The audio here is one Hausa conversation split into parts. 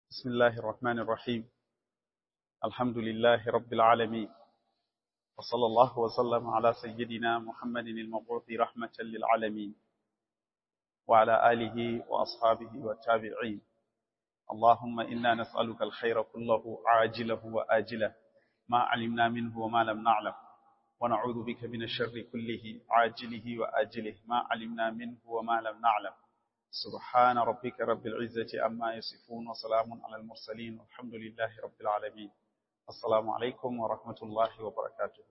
بسم الله الرحمن الرحيم الحمد لله رب العالمين وصلى الله وسلم على سيدنا محمد المبعوث رحمة للعالمين وعلى آله وأصحابه والتابعين اللهم إنا نسألك الخير كله عاجله وآجله ما علمنا منه وما لم نعلم ونعوذ بك من الشر كله عاجله وآجله ما علمنا منه وما لم نعلم سبحان ربك رب العزة أما يصفون وسلام على المرسلين والحمد لله رب العالمين السلام عليكم ورحمة الله وبركاته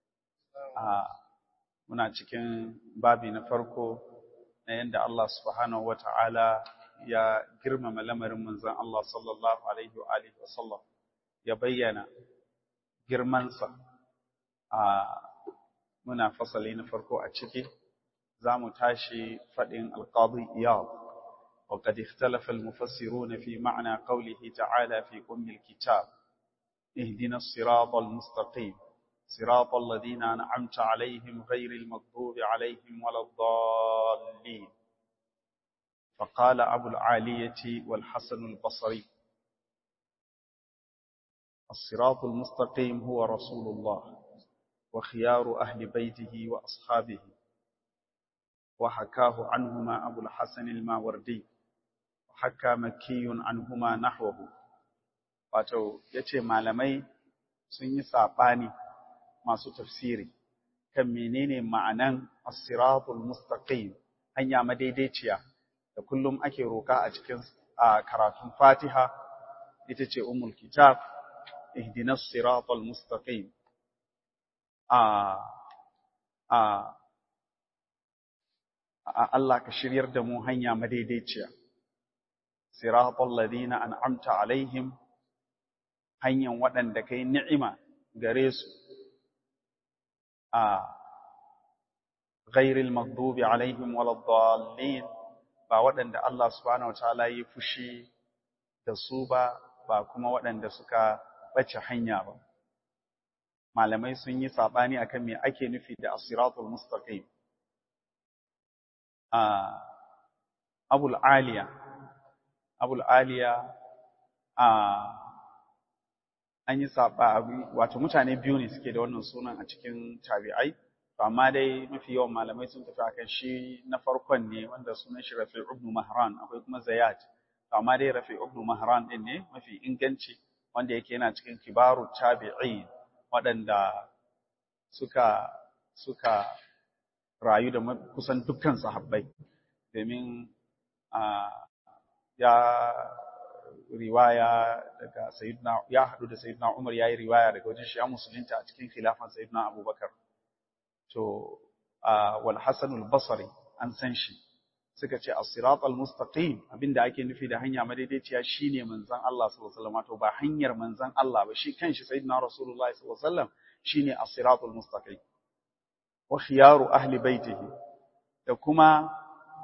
muna cikin babi na farko na yadda Allah subhanahu wa ta'ala ya girmama lamarin manzan Allah sallallahu Alaihi wa Alihi wasallam ya bayyana girmansa a muna fasali na farko a ciki za mu tashi faɗin alƙadi iyal وقد اختلف المفسرون في معنى قوله تعالى في أم الكتاب اهدنا الصراط المستقيم صراط الذين أنعمت عليهم غير المغضوب عليهم ولا الضالين فقال أبو العالية والحسن البصري الصراط المستقيم هو رسول الله وخيار أهل بيته وأصحابه وحكاه عنهما أبو الحسن الماوردي وحكى مكي عنهما نحوه wato yace malamai sun yi sabani masu tafsiri kan menene ma'anan as-siratul mustaqim hanya madaidaiciya da kullum ake roka a cikin karatun Fatiha ita ce ummul kitab ihdinas siratal mustaqim a a Allah ka shiryar da mu hanya madaidaiciya siratal ladina an'amta alaihim hanyar waɗanda kai ni'ima gare su a ghairil maghdubi alaihim waladdallin ba waɗanda Allah subhanahu wataala yi fushi da su ba ba kuma waɗanda suka bace hanya ba malamai sun yi sabani akan me ake nufi da as-siratul mustaqim abul aliya abul aliya an yi saba wato mutane biyu ne suke da wannan sunan a cikin tabi'ai to amma dai mafi yawan malamai sun tafi akan shi na farkon ne wanda sunan shi Rafi' ibn Mahran akwai kuma Zayat to amma dai Rafi' ibn Mahran din ne mafi inganci wanda yake yana cikin kibaru tabi'in waɗanda suka suka rayu da kusan dukkan sahabbai domin ya riwaya daga sayyidina ya hadu da sayyidina Umar yayi riwaya daga wajen shi ya musulunta a cikin khilafan sayyidina Abubakar to wal Hasan al-Basri an san shi suka ce as-sirat al-mustaqim abinda ake nufi da hanya madaidaiciya shine manzon Allah sallallahu alaihi wasallam to ba hanyar manzon Allah ba shi kanshi sayyidina Rasulullahi sallallahu alaihi wasallam shine as-sirat al-mustaqim wa khiyaru ahli baitihi da kuma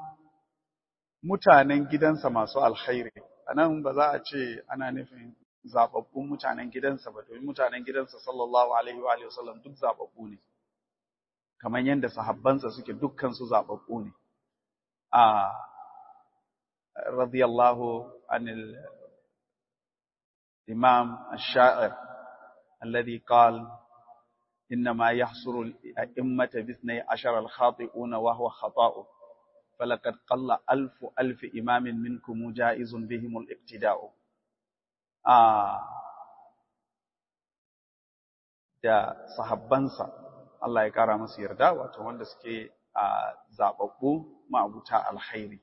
mutanen gidansa masu alkhairi anan ba za a ce ana nufin zababbun mutanen gidansa ba domin mutanen gidansa sallallahu alaihi wa alihi wasallam duk zababbu ne kamar yadda sahabbansa suke dukkan su zababbu ne a radiyallahu anil imam ash-sha'ir alladhi qala إنما يحصر الأئمة باثني عشر الخاطئون وهو خطاء فلقد قل ألف ألف إمام منكم جائز بهم الاقتداء آه da sahabbansa Allah ya kara masu yarda wato wanda suke a zababbu ma'abuta alkhairi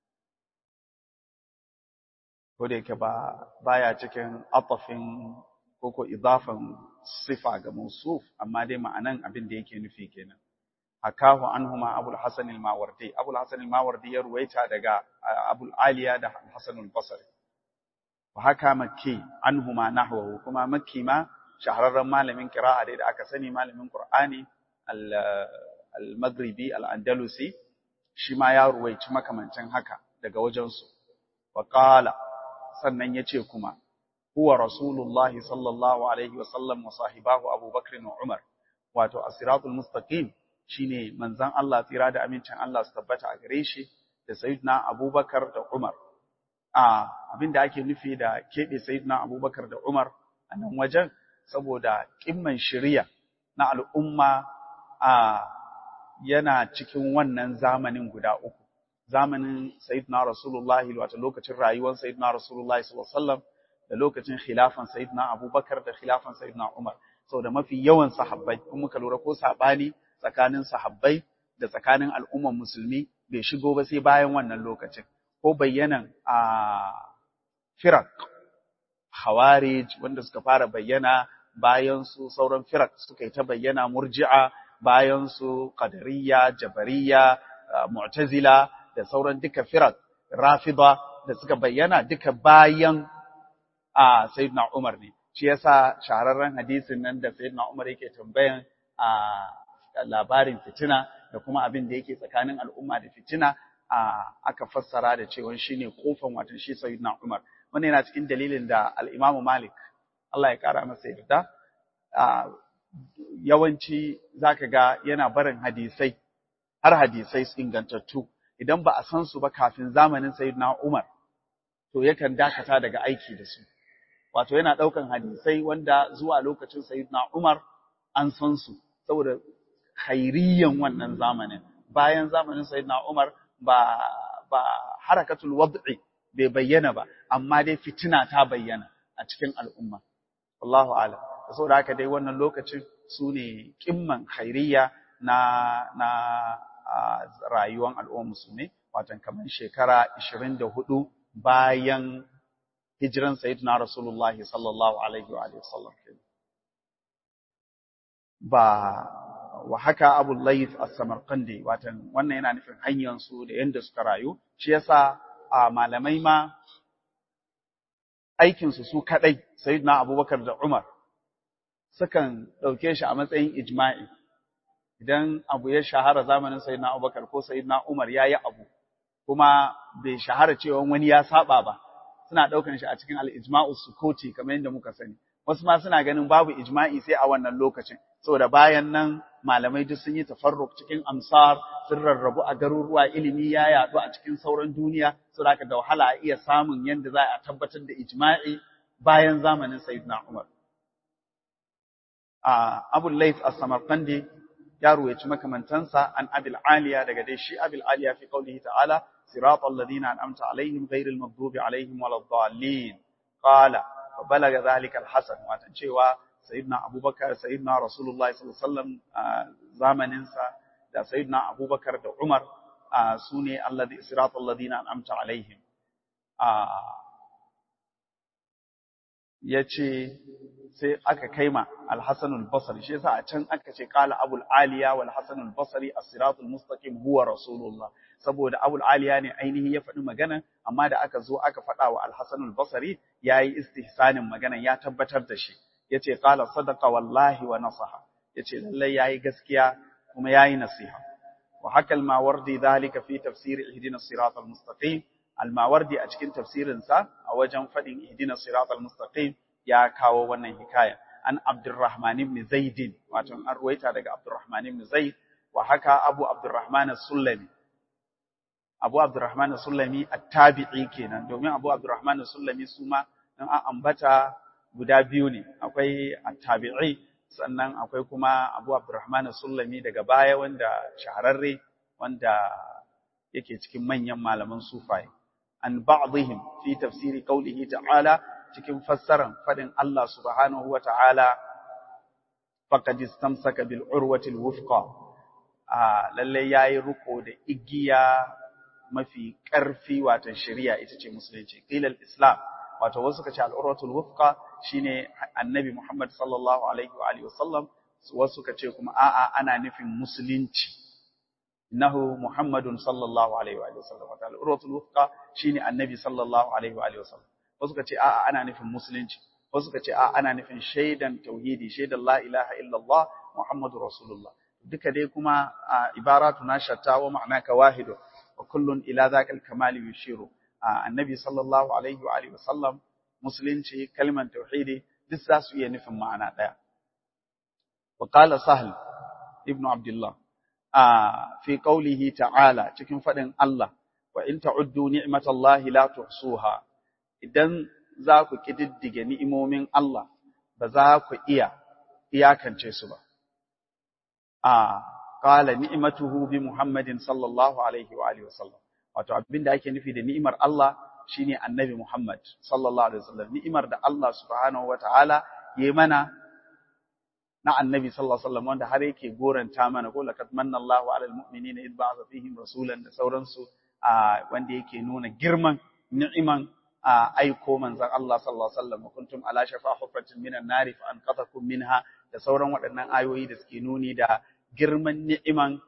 ko da yake ba baya cikin atafin koko idafan sifa ga mausuf amma dai ma'anan abin da yake nufi kenan hakahu anhuma abul hasan al-mawardi abul hasan al-mawardi ya ruwaita daga abul aliya da hasan al-basri wa haka makki anhuma nahwahu kuma makki ma shahararren malamin qira'a da aka sani malamin qur'ani al-maghribi al-andalusi shi ma ya ruwaici makamancin haka daga wajensu wa qala sannan yace kuma huwa rasulullahi sallallahu alaihi wa sallam wa sahibahu abubakar wa umar wato as-siratul mustaqim shine manzon Allah tsira da amincin Allah su tabbata a gare shi da sayyidina Abubakar da Umar a abin da ake nufi da keɓe sayyidina abubakar da umar a nan wajen saboda ƙimman shirya na al'umma a yana cikin wannan zamanin guda uku zamanin sayyidina rasulullahi wato lokacin rayuwar sayyidina rasulullahi sallallahu alaihi wasallam da lokacin khilafan sayyidina abubakar da khilafan sayyidina umar saboda mafi yawan sahabbai in muka lura ko sabani tsakanin sahabbai da tsakanin al'umman musulmi bai shigo ba sai bayan wannan lokacin ko bayyanan a firak Khawarij wanda suka fara bayyana bayan su sauran firak suka yi ta bayyana murji'a bayan su qadariyya jabariyya mu'tazila da sauran duka firak rafida da suka bayyana duka bayan a sayyidina Umar ne shi yasa shahararren hadisin nan da sayyidina Umar yake tambayan a labarin fitina da kuma abin da yake tsakanin al'umma da fitina aka fassara da cewa shine kofan watan shi sayyidina Umar wannan yana cikin dalilin da al-Imam Malik Allah ya kara masa yarda yawanci zaka ga yana barin hadisai har hadisai ingantattu idan ba a san su ba kafin zamanin sayyidina Umar to yakan dakata daga aiki da su wato yana daukan hadisai wanda zuwa lokacin sayyidina Umar an san su saboda khairiyan wannan zamanin bayan zamanin sayyidina Umar ba ba harakatul wad'i bai bayyana ba amma dai fitina ta bayyana a cikin al'umma wallahu a'lam saboda haka dai wannan lokacin su ne kimman khairiyya na na rayuwar al'ummar musulmi watan kamar shekara 24 bayan hijiran sayyidina Rasulullah sallallahu alaihi wa alihi wasallam ba wa haka Abu Layth as-Samarqandi watan wannan yana nufin hanyar su da yanda suka rayu shi yasa a malamai ma aikin su su kadai sayyidina Abubakar da Umar sukan dauke shi a matsayin ijma'i idan abu ya shahara zamanin sayyidina Abubakar ko sayyidina Umar yayi abu kuma bai shahara cewa wani ya saba ba suna daukan shi a cikin al-ijma'u sukuti kamar yadda muka sani wasu ma suna ganin babu ijma'i sai a wannan lokacin saboda bayan nan malamai duk sun yi tafarruk cikin amsar sun rarrabu a garuruwa ilimi ya yaɗu a cikin sauran duniya saboda haka da wahala a iya samun yadda za a tabbatar da ijma'i bayan zamanin sayyidina Umar a Abu Layth as-Samarqandi ya ruwaci makamantansa an Abil Aliya daga dai shi Abil Aliya fi qaulihi ta'ala siratal ladina an'amta alaihim ghairil maghdubi alaihim waladdallin qala fa balaga dhalika al-hasan watan cewa sayyidina Abubakar sayyidina Rasulullahi sallallahu alaihi wasallam zamanin sa da sayyidina Abubakar da Umar sune alladhi siratal ladina an'amta alaihim yace sai aka kaima al-Hasan al-Basri shi yasa a can aka ce qala Abul Aliya wal Hasan al-Basri as-siratul mustaqim huwa Rasulullah saboda Abul Aliya ne ainihi ya faɗi magana amma da aka zo aka faɗa wa al-Hasan al-Basri yayi istihsanin magana ya tabbatar da shi yace qala sadaqa wallahi wa nasaha yace lallai yayi gaskiya kuma yayi nasiha wa haka al-Mawardi dhalika fi tafsir ihdina siratal mustaqim al-Mawardi a cikin tafsirin sa a wajen fadin ihdina siratal mustaqim ya kawo wannan hikaya an Abdurrahman ibn Zaid wato an ruwaita daga Abdurrahman ibn Zaid wa haka Abu Abdurrahman as-Sulami Abu Abdurrahman as-Sulami at-tabi'i kenan domin Abu Abdurrahman as-Sulami suma dan an ambata guda biyu ne akwai at-tabi'i sannan akwai kuma Abu Abdurrahman Sulami daga baya wanda shahararre wanda yake cikin manyan malaman sufai an ba'dihim fi tafsiri qawlihi ta'ala cikin fassaran fadin Allah subhanahu wa ta'ala faqad istamsaka bil urwati al-wufqa a lalle yayi ruko da igiya mafi ƙarfi wato shari'a ita ce musulunci qila al-islam wato wasu kace al-urwatul wufqa shine annabi Muhammad sallallahu alaihi wa alihi wasallam wasu kace kuma a'a ana nufin musulunci innahu Muhammadun sallallahu alaihi wa alihi wasallam wato al-urwatul wufqa shine annabi sallallahu alaihi wa alihi wasallam wasu kace a'a ana nufin musulunci wasu kace a'a ana nufin shaidan tauhidi shaidan la ilaha illallah muhammadur rasulullah duka dai kuma ibaratu na shatta wa ma'anaka wahidu wa kullun ila zakal kamali yushiru annabi sallallahu alaihi wa alihi wasallam musulunci kalmar tauhidi duk za su iya nufin ma'ana daya wa qala sahl ibn abdullah fi qawlihi ta'ala cikin fadin Allah wa in ta'uddu ni'matallahi la tuhsuha idan za ku kididdige ni'imomin Allah ba za ku iya iyakance su ba a qala ni'matuhu bi Muhammadin sallallahu alaihi wa alihi wasallam wato abinda ake nufi da ni'imar Allah shine annabi Muhammad sallallahu alaihi wasallam ni'imar da Allah subhanahu wataala yayi mana na annabi sallallahu alaihi wasallam wanda har yake goranta mana ko laqad manna Allahu 'alal mu'minina idh ba'atha fihim rasulan da sauransu wanda yake nuna girman ni'iman aiko manzon Allah sallallahu alaihi wasallam kuntum ala shafa hufratin minan nari fa anqadhakum minha da sauran waɗannan ayoyi da suke nuni da girman ni'iman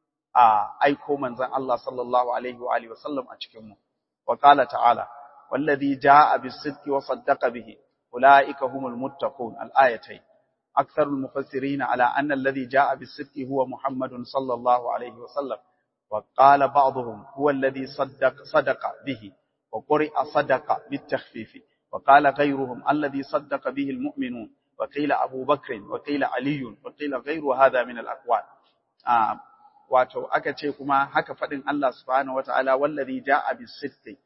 aiko manzon Allah sallallahu alaihi wa alihi wasallam a cikin mu wa qala ta'ala wallazi jaa'a bis-sidqi wa saddaqa bihi ulaika humul muttaqun al-ayatayn أكثر المفسرين على أن الذي جاء بالصدق هو محمد صلى الله عليه وسلم وقال بعضهم هو الذي صدق صدق به وقرئ صدق بالتخفيف وقال غيرهم الذي صدق به المؤمنون وقيل أبو بكر وقيل علي وقيل غير هذا من الأقوال آه wato aka ce kuma haka faɗin Allah subhanahu wataala wallazi ja'a bis-sidqi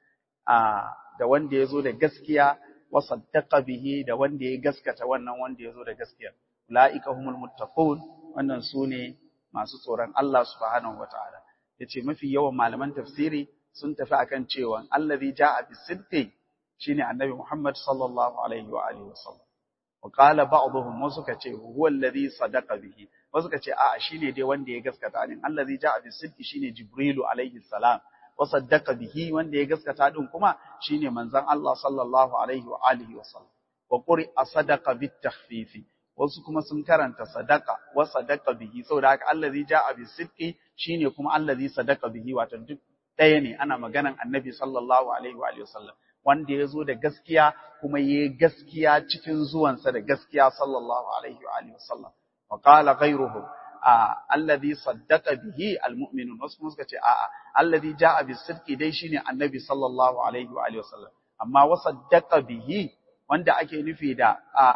da wanda yazo da gaskiya wa saddaqa bihi da wanda ya gaskata wannan wanda yazo da gaskiya ulaika humul muttaqun wannan sune masu tsoron Allah subhanahu wataala yace mafi yawan malaman tafsiri sun tafi akan cewa allazi jaa bis-sidqi shine annabi Muhammad sallallahu alaihi wa alihi wasallam wa qala ba'dhum wasu kace huwa allazi sadaqa bihi wasu kace a'a shine dai wanda ya gaskata din allazi jaa bis-sidqi shine jibrilu alaihi salam wasaddaqa bihi wanda ya gaskata din kuma shine manzon Allah sallallahu alaihi wa alihi wa sallam wa quri'a sadaqa bit takhfifi wasu kuma sun karanta sadaqa wa sadaqa bihi saboda haka allazi jaa bis sidqi shine kuma allazi sadaqa bihi wato duk ɗaya ne ana maganan annabi sallallahu alaihi wa alihi wa sallam wanda ya zo da gaskiya kuma yayi gaskiya cikin zuwansa da gaskiya sallallahu alaihi wa alihi wa sallam wa qala ghayruhum alladhi saddaqa bihi almu'minun wasu kuma suka ce a'a alladhi ja'a bis-sidqi dai shine annabi sallallahu alaihi wa alihi wasallam amma wa saddaqa bihi wanda ake nufi da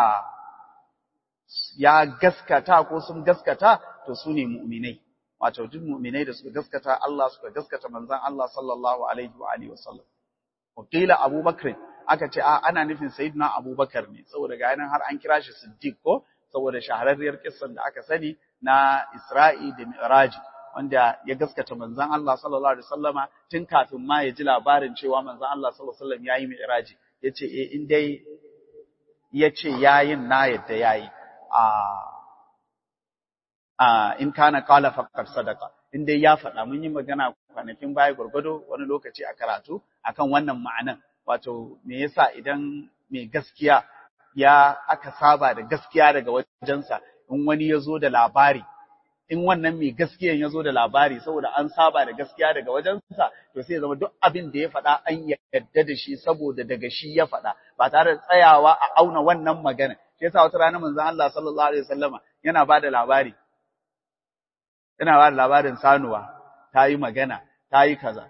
ya gaskata ko sun gaskata to su ne mu'minai wato duk mu'minai da suka gaskata Allah suka gaskata manzon Allah sallallahu alaihi wa alihi wasallam wakila Abubakar aka ce a ana nufin sayyidina Abubakar ne saboda ga nan har an kira shi Siddiq ko saboda shahararriyar kissan da aka sani na Isra'i da Mi'raji wanda ya gaskata manzon Allah sallallahu alaihi wasallama tun kafin ma ya ji labarin cewa manzon Allah sallallahu alaihi wasallam yayi Mi'raji yace eh in dai yace yayin na yadda yayi a a in kana qala faqad sadaqa in dai ya faɗa mun yi magana kwanakin baya gurgudo wani lokaci a karatu akan wannan ma'anan wato me yasa idan mai gaskiya ya aka saba da gaskiya daga wajensa in wani ya zo da labari in wannan mai gaskiyan ya zo da labari saboda an saba da gaskiya daga wajensa to sai zama duk abin da ya faɗa an yarda da shi saboda daga shi ya faɗa ba tare da tsayawa a auna wannan magana shi yasa wata rana manzon Allah sallallahu alaihi wasallama yana ba da labari yana ba da labarin sanuwa ta yi magana ta yi kaza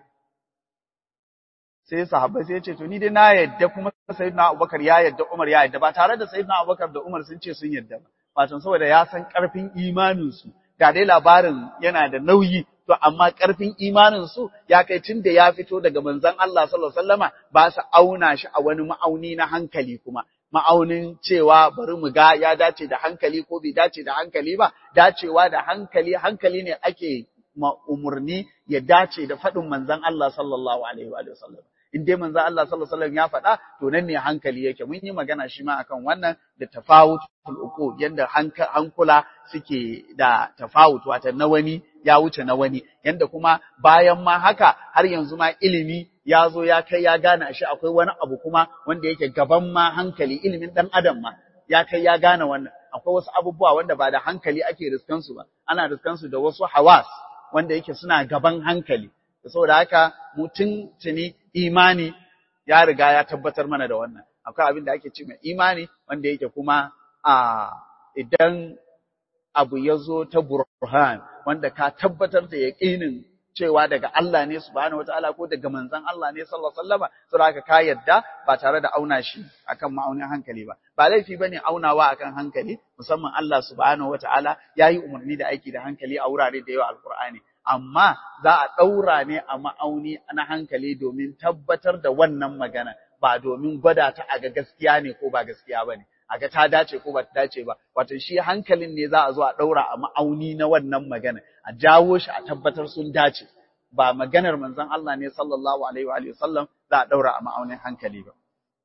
sai sahabbai sai ya ce to ni dai na yadda kuma sayyidina Abubakar ya yadda Umar ya yadda ba tare da sayyidina Abubakar da Umar sun ce sun yadda ba wato saboda ya san karfin imanin su ga dai labarin yana da nauyi to amma karfin imanin su ya kai tun da ya fito daga manzon Allah sallallahu alaihi wasallama ba su auna shi a wani ma'auni na hankali kuma ma'aunin cewa bari mu ga ya dace da hankali ko bai dace da hankali ba dacewa da hankali hankali ne ake umurni ya dace da faɗin manzon Allah sallallahu alaihi wa sallam in dai manzon Allah sallallahu alaihi wasallam ya faɗa to nan ne hankali yake mun yi magana shi ma akan wannan da tafawutul uqul yanda hankula suke da tafawut wata na wani ya wuce na wani yanda kuma bayan ma haka har yanzu ma ilimi ya zo ya kai ya gane shi akwai wani abu kuma wanda yake gaban ma hankali ilimin dan adam ma ya kai ya gane wannan akwai wasu abubuwa wanda ba da hankali ake riskan su ba ana riskan su da wasu hawas wanda yake suna gaban hankali saboda haka mutum tuni imani ya riga ya tabbatar mana da wannan akwai abin da ake ce mai imani wanda yake kuma a idan abu ya zo ta burhan wanda ka tabbatar da yaƙinin cewa daga Allah ne subhanahu wataala ko daga manzon Allah ne sallallahu alaihi wasallama saboda haka ka yadda ba tare da auna shi akan ma'aunin hankali ba ba laifi bane aunawa akan hankali musamman Allah subhanahu wataala yayi umarni da aiki da hankali a wurare da yawa alqur'ani amma za a ɗaura ne a ma'auni na hankali domin tabbatar da wannan magana ba domin gwada ta a ga gaskiya ne ko ba gaskiya ba ne a ga ta dace ko ba ta dace ba wato shi hankalin ne za a zo a ɗaura a ma'auni na wannan magana a jawo shi a tabbatar sun dace ba maganar manzon Allah ne sallallahu alaihi wa sallam za a ɗaura a ma'aunin hankali ba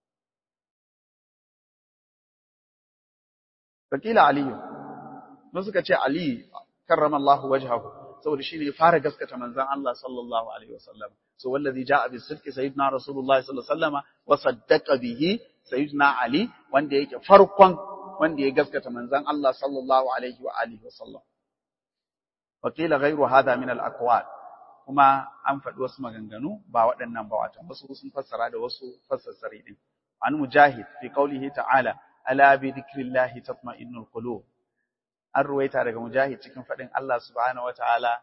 Fakila Aliyu, mun suka ce Ali karramallahu wajhahu saboda shine ya fara gaskata manzon Allah sallallahu alaihi wasallam so wallazi jaa bis sidqi sayyidina rasulullahi sallallahu alaihi wasallam wa saddaqa bihi sayyidina Ali wanda yake farkon wanda ya gaskata manzon Allah sallallahu alaihi wa alihi wasallam Wakila ghayru hadha min al aqwal kuma an faɗi wasu maganganu ba waɗannan ba watan wasu sun fassara da wasu fassassari din an mujahid fi qawlihi ta'ala ala bi dhikrillahi tatma'innul qulub an ruwaita daga mujahid cikin faɗin Allah subhanahu wataala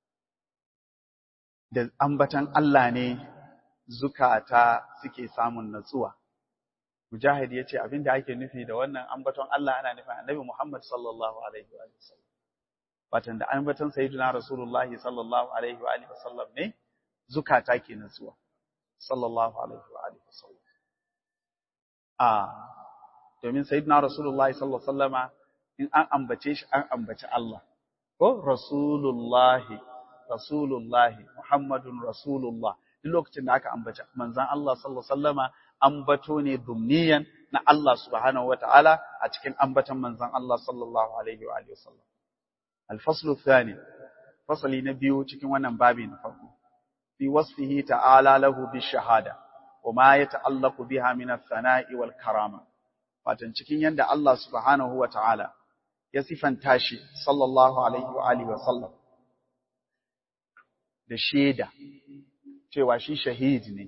da ambatan Allah ne zukata suke samun natsuwa mujahid yace abinda ake nufi da wannan ambaton Allah ana nufin annabi Muhammad sallallahu alaihi wa sallam watan da ambaton sayyidina rasulullahi sallallahu alaihi wa alihi wasallam ne zukata ke natsuwa sallallahu alaihi wa alihi wasallam a domin sayyidina rasulullahi sallallahu alaihi wasallama in an ambace shi an ambaci Allah ko rasulullahi rasulullahi muhammadun rasulullah duk lokacin da aka ambaci manzon Allah sallallahu alaihi wasallama ambato ne dumniyan na Allah subhanahu wataala a cikin ambatan manzon Allah sallallahu alaihi wa alihi wasallam al-faslu thani fasali na biyu cikin wannan babi na farko fi wasfihi ta'ala lahu bi shahada wa ma yata'allaqu biha min ath-thana'i wal karama watan cikin yanda Allah subhanahu wa ta'ala ya sifanta shi sallallahu alaihi wa alihi wa sallam da shaida cewa shi shahid ne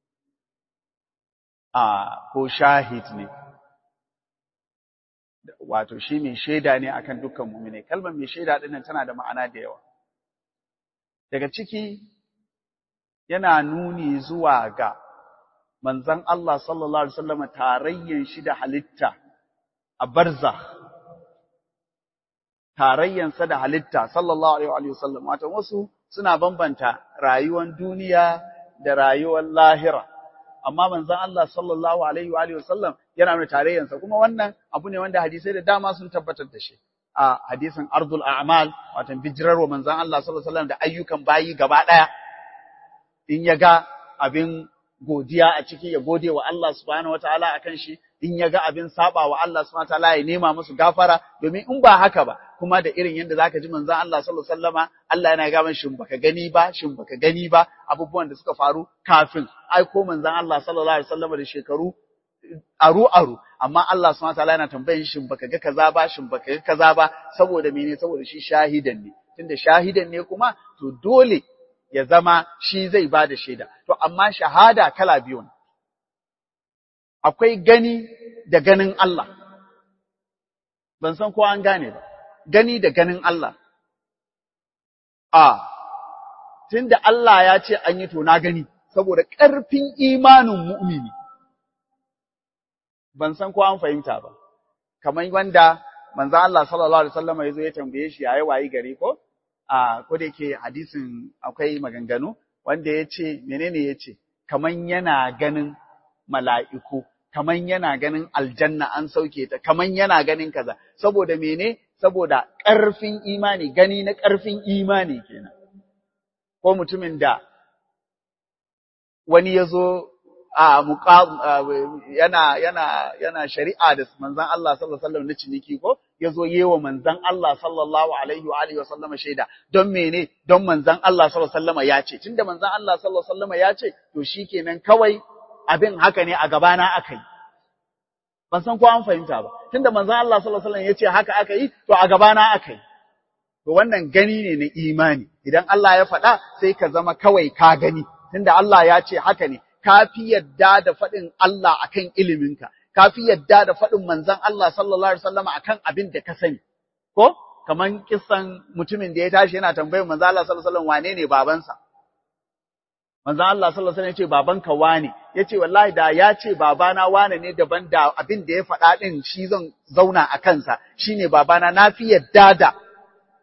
a ko shahid ne wato shi mai shaida ne akan dukkan mu'mine kalmar mai shaida din nan tana da ma'ana da yawa daga ciki yana nuni zuwa ga manzon Allah sallallahu alaihi wasallam tarayyan shi da halitta a barzakh tarayyansa da halitta sallallahu alaihi wa sallam wato wasu suna bambanta rayuwar duniya da rayuwar lahira amma manzon Allah sallallahu alaihi wa sallam yana nuna tarayyansa kuma wannan abu ne wanda hadisai da dama sun tabbatar da shi a hadisin ardul a'mal wato bijirarwa manzon Allah sallallahu alaihi wa sallam da ayyukan bayi gaba daya in ya ga abin godiya a ciki ya gode wa Allah subhanahu wataala akan shi in ya ga abin saba wa Allah subhanahu wataala ya nema musu gafara domin in ba haka ba kuma da irin yadda zaka ji manzon Allah sallallahu alaihi wasallama Allah yana ga man shin baka gani ba shin baka gani ba abubuwan da suka faru kafin aiko manzon Allah sallallahu alaihi wasallama da shekaru aru aru amma Allah subhanahu wataala yana tambayin shin baka ga kaza ba shin baka ga kaza ba saboda mene saboda shi shahidan ne tunda shahidan ne kuma to dole ya zama shi zai ba da shaida. To, amma shahada kala biyu ne. Akwai gani da ganin Allah. Ban san ko an gane ba, gani da ganin Allah. A, tun da Allah ya ce an yi to na gani, saboda ƙarfin imanin mu'mini. Ban san ko an fahimta ba, kamar wanda manzo Allah sallallahu Alaihi wasallam ya zo ya tambaye shi yayi wayi gari ko? a ko da yake hadisin akwai maganganu wanda ya ce menene ya ce kaman yana ganin mala'iku kaman yana ganin aljanna an sauke ta kaman yana ganin kaza saboda mene saboda ƙarfin imani gani na ƙarfin imani kenan ko mutumin da wani ya zo a yana yana yana shari'a da manzon Allah sallallahu alaihi wasallam na ciniki ko yazo yewa manzon Allah sallallahu alaihi wa alihi wasallam shaida don mene don manzon Allah sallallahu alaihi wasallam ya ce tunda manzon Allah sallallahu alaihi wasallam ya ce to shikenan kawai abin haka ne a gabana aka yi ban san ko an fahimta ba tunda manzon Allah sallallahu alaihi wasallam ya ce haka aka yi to a gabana aka yi to wannan gani ne na imani idan Allah ya faɗa sai ka zama kawai ka gani tunda Allah ya ce haka ne ka fi yadda da faɗin Allah akan iliminka, ka fi yadda da faɗin manzon Allah sallallahu Alaihi wasallama akan abin da ka sani, ko? Kaman kisan mutumin da ya tashi yana tambayar manzon Allah sallallahu Alaihi wasallam wane ne babansa. Manzon Allah sallallahu Alaihi wasallam ya ce babanka wane, ya ce wallahi da ya ce babana wane ne daban da abin da ya faɗa ɗin shi zan zauna a kansa, shi ne babana na fi yadda da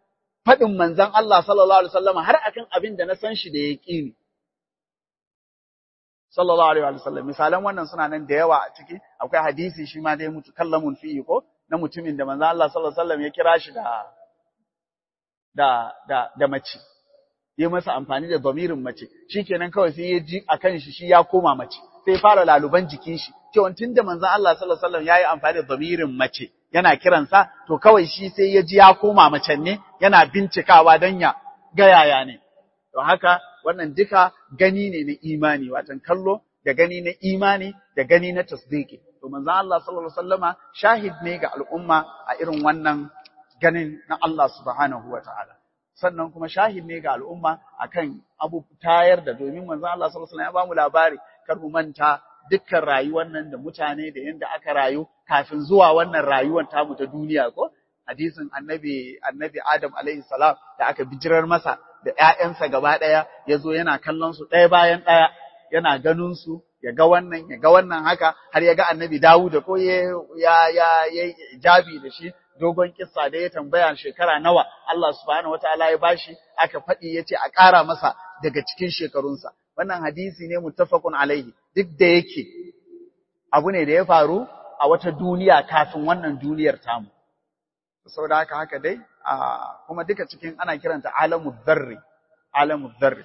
faɗin manzon Allah sallallahu alaihi wasallam har akan abin da na san shi da yaqini sallallahu alaihi wasallam misalan wannan suna nan da yawa a ciki akwai hadisi shi ma dai mutu kallamun fi ko na mutumin da manzon Allah sallallahu alaihi wasallam ya kira shi da da da da mace ya masa amfani da zamirin mace shikenan kawai sai ya ji akan shi shi ya koma mace sai fara laluban jikin shi cewa tunda manzon Allah sallallahu alaihi wasallam yayi amfani da zamirin mace yana kiransa to kawai shi sai ya ji ya koma macen ne yana bincikawa dan ya ga yaya ne to haka wannan duka gani ne na imani watan kallo da gani na imani da gani na tasdiki to manzon Allah sallallahu alaihi wasallama shahid ne ga al'umma a irin wannan ganin na Allah subhanahu wataala sannan kuma shahid ne ga al'umma akan abu tayar da domin manzon Allah sallallahu alaihi wasallam ya bamu labari kar mu manta dukkan rayuwar nan da mutane da yanda aka rayu kafin zuwa wannan rayuwar tamu ta duniya ko hadisin annabi annabi Adam alaihi salam da aka bijirar masa da ƴaƴansa gaba ɗaya ya zo yana kallon su ɗaya bayan ɗaya yana ganin su ya ga wannan ya ga wannan haka har ya ga annabi Dawud ko ya ya ya jabi da shi dogon kissa da ya tambaya shekara nawa Allah subhanahu wataala ya bashi aka faɗi yace a ƙara masa daga cikin shekarunsa wannan hadisi ne muttafaqun alaihi duk da yake abu ne da ya faru a wata duniya kafin wannan duniyar tamu saboda haka haka dai kuma duka cikin ana kiranta alamu dharri alamu dharri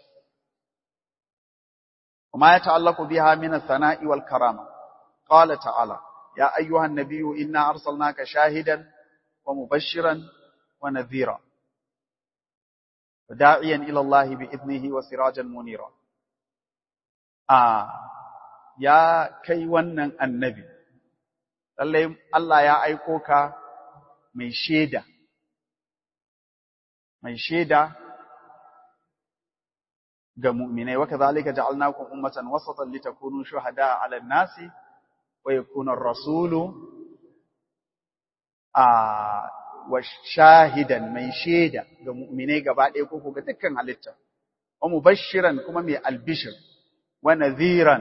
وما يتعلق بها من الثناء والكرامة قال تعالى يا أيها النبي إنا أرسلناك شاهدا ومبشرا ونذيرا وداعيا إلى الله بإذنه وسراجا منيرا آه يا كي ونن النبي الله يا أيكوكا mai shaida mai shaida ga mu'minai wa kadhalika ja'alnakum ummatan wasatan litakunu shuhada'a 'ala an-nasi wa yakuna ar-rasulu a wa shahidan mai shaida ga mu'minai gaba ɗaya ko ga dukkan halitta wa mubashiran kuma mai albishir wa nadhiran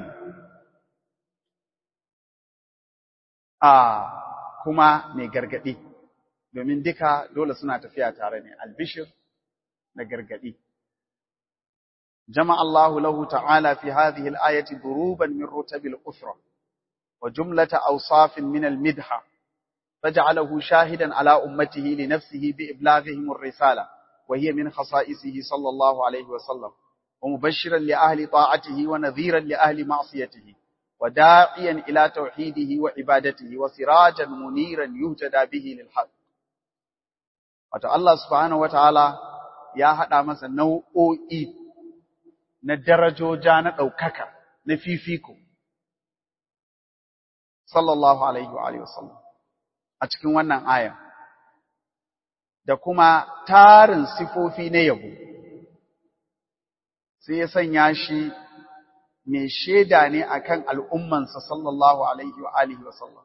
a kuma mai gargadi domin duka dole suna tafiya tare ne albishir da gargadi جمع الله له تعالى في هذه الآية ضروبا من رتب الأسرة وجملة أوصاف من المدحة فجعله شاهدا على أمته لنفسه بإبلاغهم الرسالة وهي من خصائصه صلى الله عليه وسلم ومبشرا لأهل طاعته ونذيرا لأهل معصيته وداعيا إلى توحيده وعبادته وسراجا منيرا يهتدى به للحق وتعالى الله سبحانه وتعالى يا هذا مثلا نوعي na darajoja na ɗaukaka na fifiko sallallahu alaihi wa alihi wasallam a cikin wannan aya da kuma tarin sifofi na yabo sai ya sanya shi mai shaida ne akan al'ummansa sallallahu alaihi wa alihi wasallam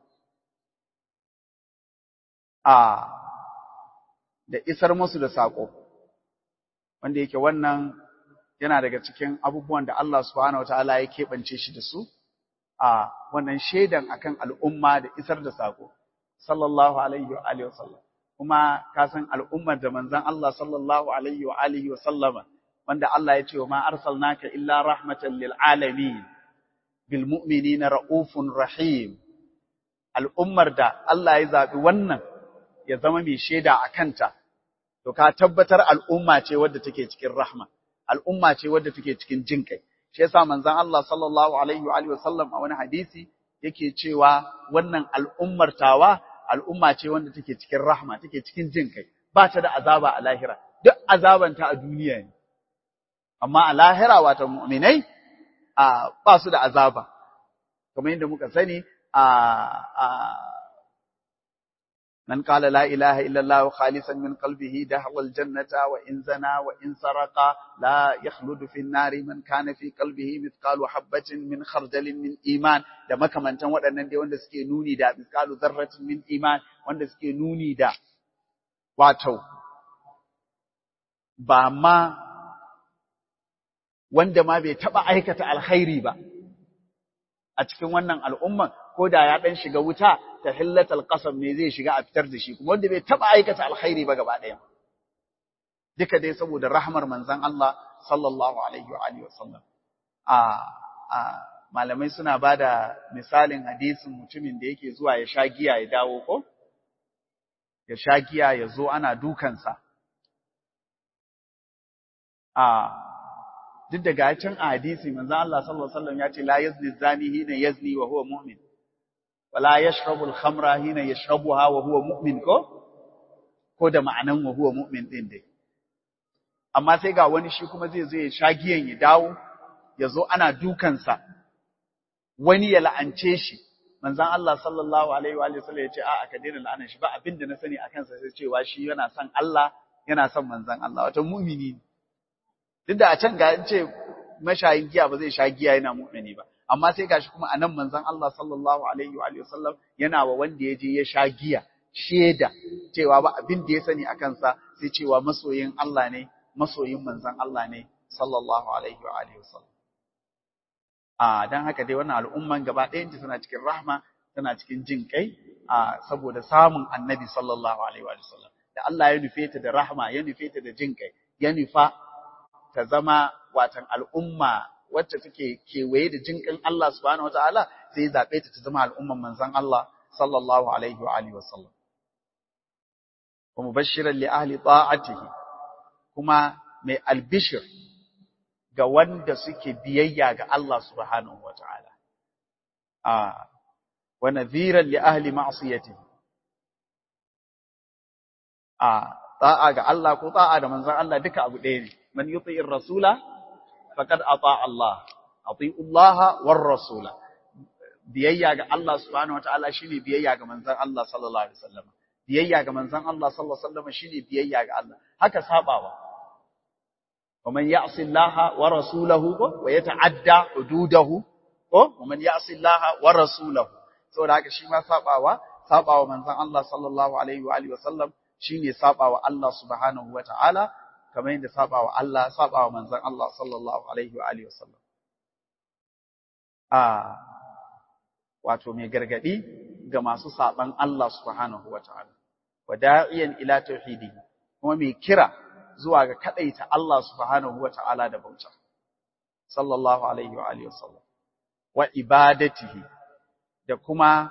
a da isar musu da saƙo wanda yake wannan yana daga cikin abubuwan da Allah subhanahu wataala ya keɓance shi da su a wannan shaidan akan al'umma da isar da sako sallallahu alaihi wa alihi wasallam kuma ka san al'ummar da manzon Allah sallallahu alaihi wa alihi wasallama wanda Allah ya ce wa ma arsalnaka illa rahmatan lil alamin bil mu'minina raufun rahim al'ummar da Allah ya zabi wannan ya zama mai shaida akanta to ka tabbatar al'umma ce wadda take cikin rahma al'umma ce wadda take cikin jin kai. Shi yasa manzon Allah sallallahu alaihi wa alihi wasallam a wani hadisi yake cewa wannan al'ummar tawa al'umma ce wanda take cikin rahma, take cikin jin kai. Ba ta da azaba a lahira. Duk azabanta a duniya ne. Amma a lahira wata mu'minai a ba su da azaba. Kamar yadda muka sani a من قال لا إله إلا الله خالصا من قلبه دخل الجنة وإن زنى وإن سرق لا يخلد في النار من كان في قلبه مثقال حبة من خردل من إيمان da makamantan waɗannan dai wanda suke nuni da misqalu zarratin min iman wanda suke nuni da wato ba ma wanda ma bai taɓa aikata alkhairi ba a cikin wannan al'umman ko da ya ɗan shiga wuta ta hillatal qasam ne zai shiga a fitar da shi kuma wanda bai taɓa aikata alkhairi ba gaba ɗaya duka dai saboda rahmar manzon Allah sallallahu alaihi wa alihi wasallam a a malamai suna bada misalin hadisin mutumin da yake zuwa ya sha giya ya dawo ko ya sha giya ya zo ana dukansa a duk da gacin a hadisi manzo Allah sallallahu alaihi wasallam ya ce la yazni zani hina yazni wa huwa mu'min wa la yashrabu al-khamra hina yashrabuha wa huwa mu'min ko ko da ma'anan wa huwa mu'min din dai amma sai ga wani shi kuma zai zo ya sha giyan ya dawo ya zo ana dukansa wani ya la'ance shi manzon Allah sallallahu alaihi wa sallam ya ce a'a ka daina la'anar shi ba abinda na sani akan sa sai cewa shi yana son Allah yana son manzon Allah wato mu'mini ne duk da a can ga ce mashayin giya ba zai sha giya yana mu'mini ba amma sai gashi kuma anan manzon Allah sallallahu alaihi wa sallam yana wa wanda ya je ya sha giya sheda cewa ba abin da ya sani akan sa sai cewa masoyin Allah ne masoyin manzon Allah ne sallallahu alaihi wa alihi wasallam a dan haka dai wannan al'umman gaba ɗayan ta tana cikin rahma tana cikin jin kai a saboda samun annabi sallallahu alaihi wa sallam da Allah ya nufe ta da rahma ya nufe ta da jin kai ya nufa ta zama watan al'umma wacce take kewaye da jinƙin Allah subhanahu wataala sai ya zabe ta ta zama al'umman manzon Allah sallallahu alaihi wa alihi wasallam wa mubashiran li ahli ta'atihi kuma mai albishir ga wanda suke biyayya ga Allah subhanahu wataala a wa nadhiran li ahli ma'siyatihi a ta'a ga Allah ko ta'a da manzon Allah duka abu ɗaya ne man yuti'ir rasula faqad ata Allah ati'u Allah war rasula biyayya ga Allah subhanahu wataala shine biyayya ga manzon Allah sallallahu alaihi wasallam biyayya ga manzon Allah sallallahu alaihi wasallam shine biyayya ga Allah haka sabawa ومن يعص الله ورسوله ويتعدى حدوده ومن يعص الله ورسوله saboda haka shi ma sabawa sabawa manzon Allah sallallahu alaihi wa alihi wasallam shine sabawa Allah subhanahu wataala kamar yadda sabawa Allah sabawa manzon Allah sallallahu alaihi wa alihi wasallam ah wato mai gargadi ga masu saban Allah subhanahu wataala wada'iyan ila tauhidi kuma mai kira zuwa ga kadaita Allah subhanahu wataala da bauta sallallahu alaihi wa alihi wasallam wa ibadatihi da kuma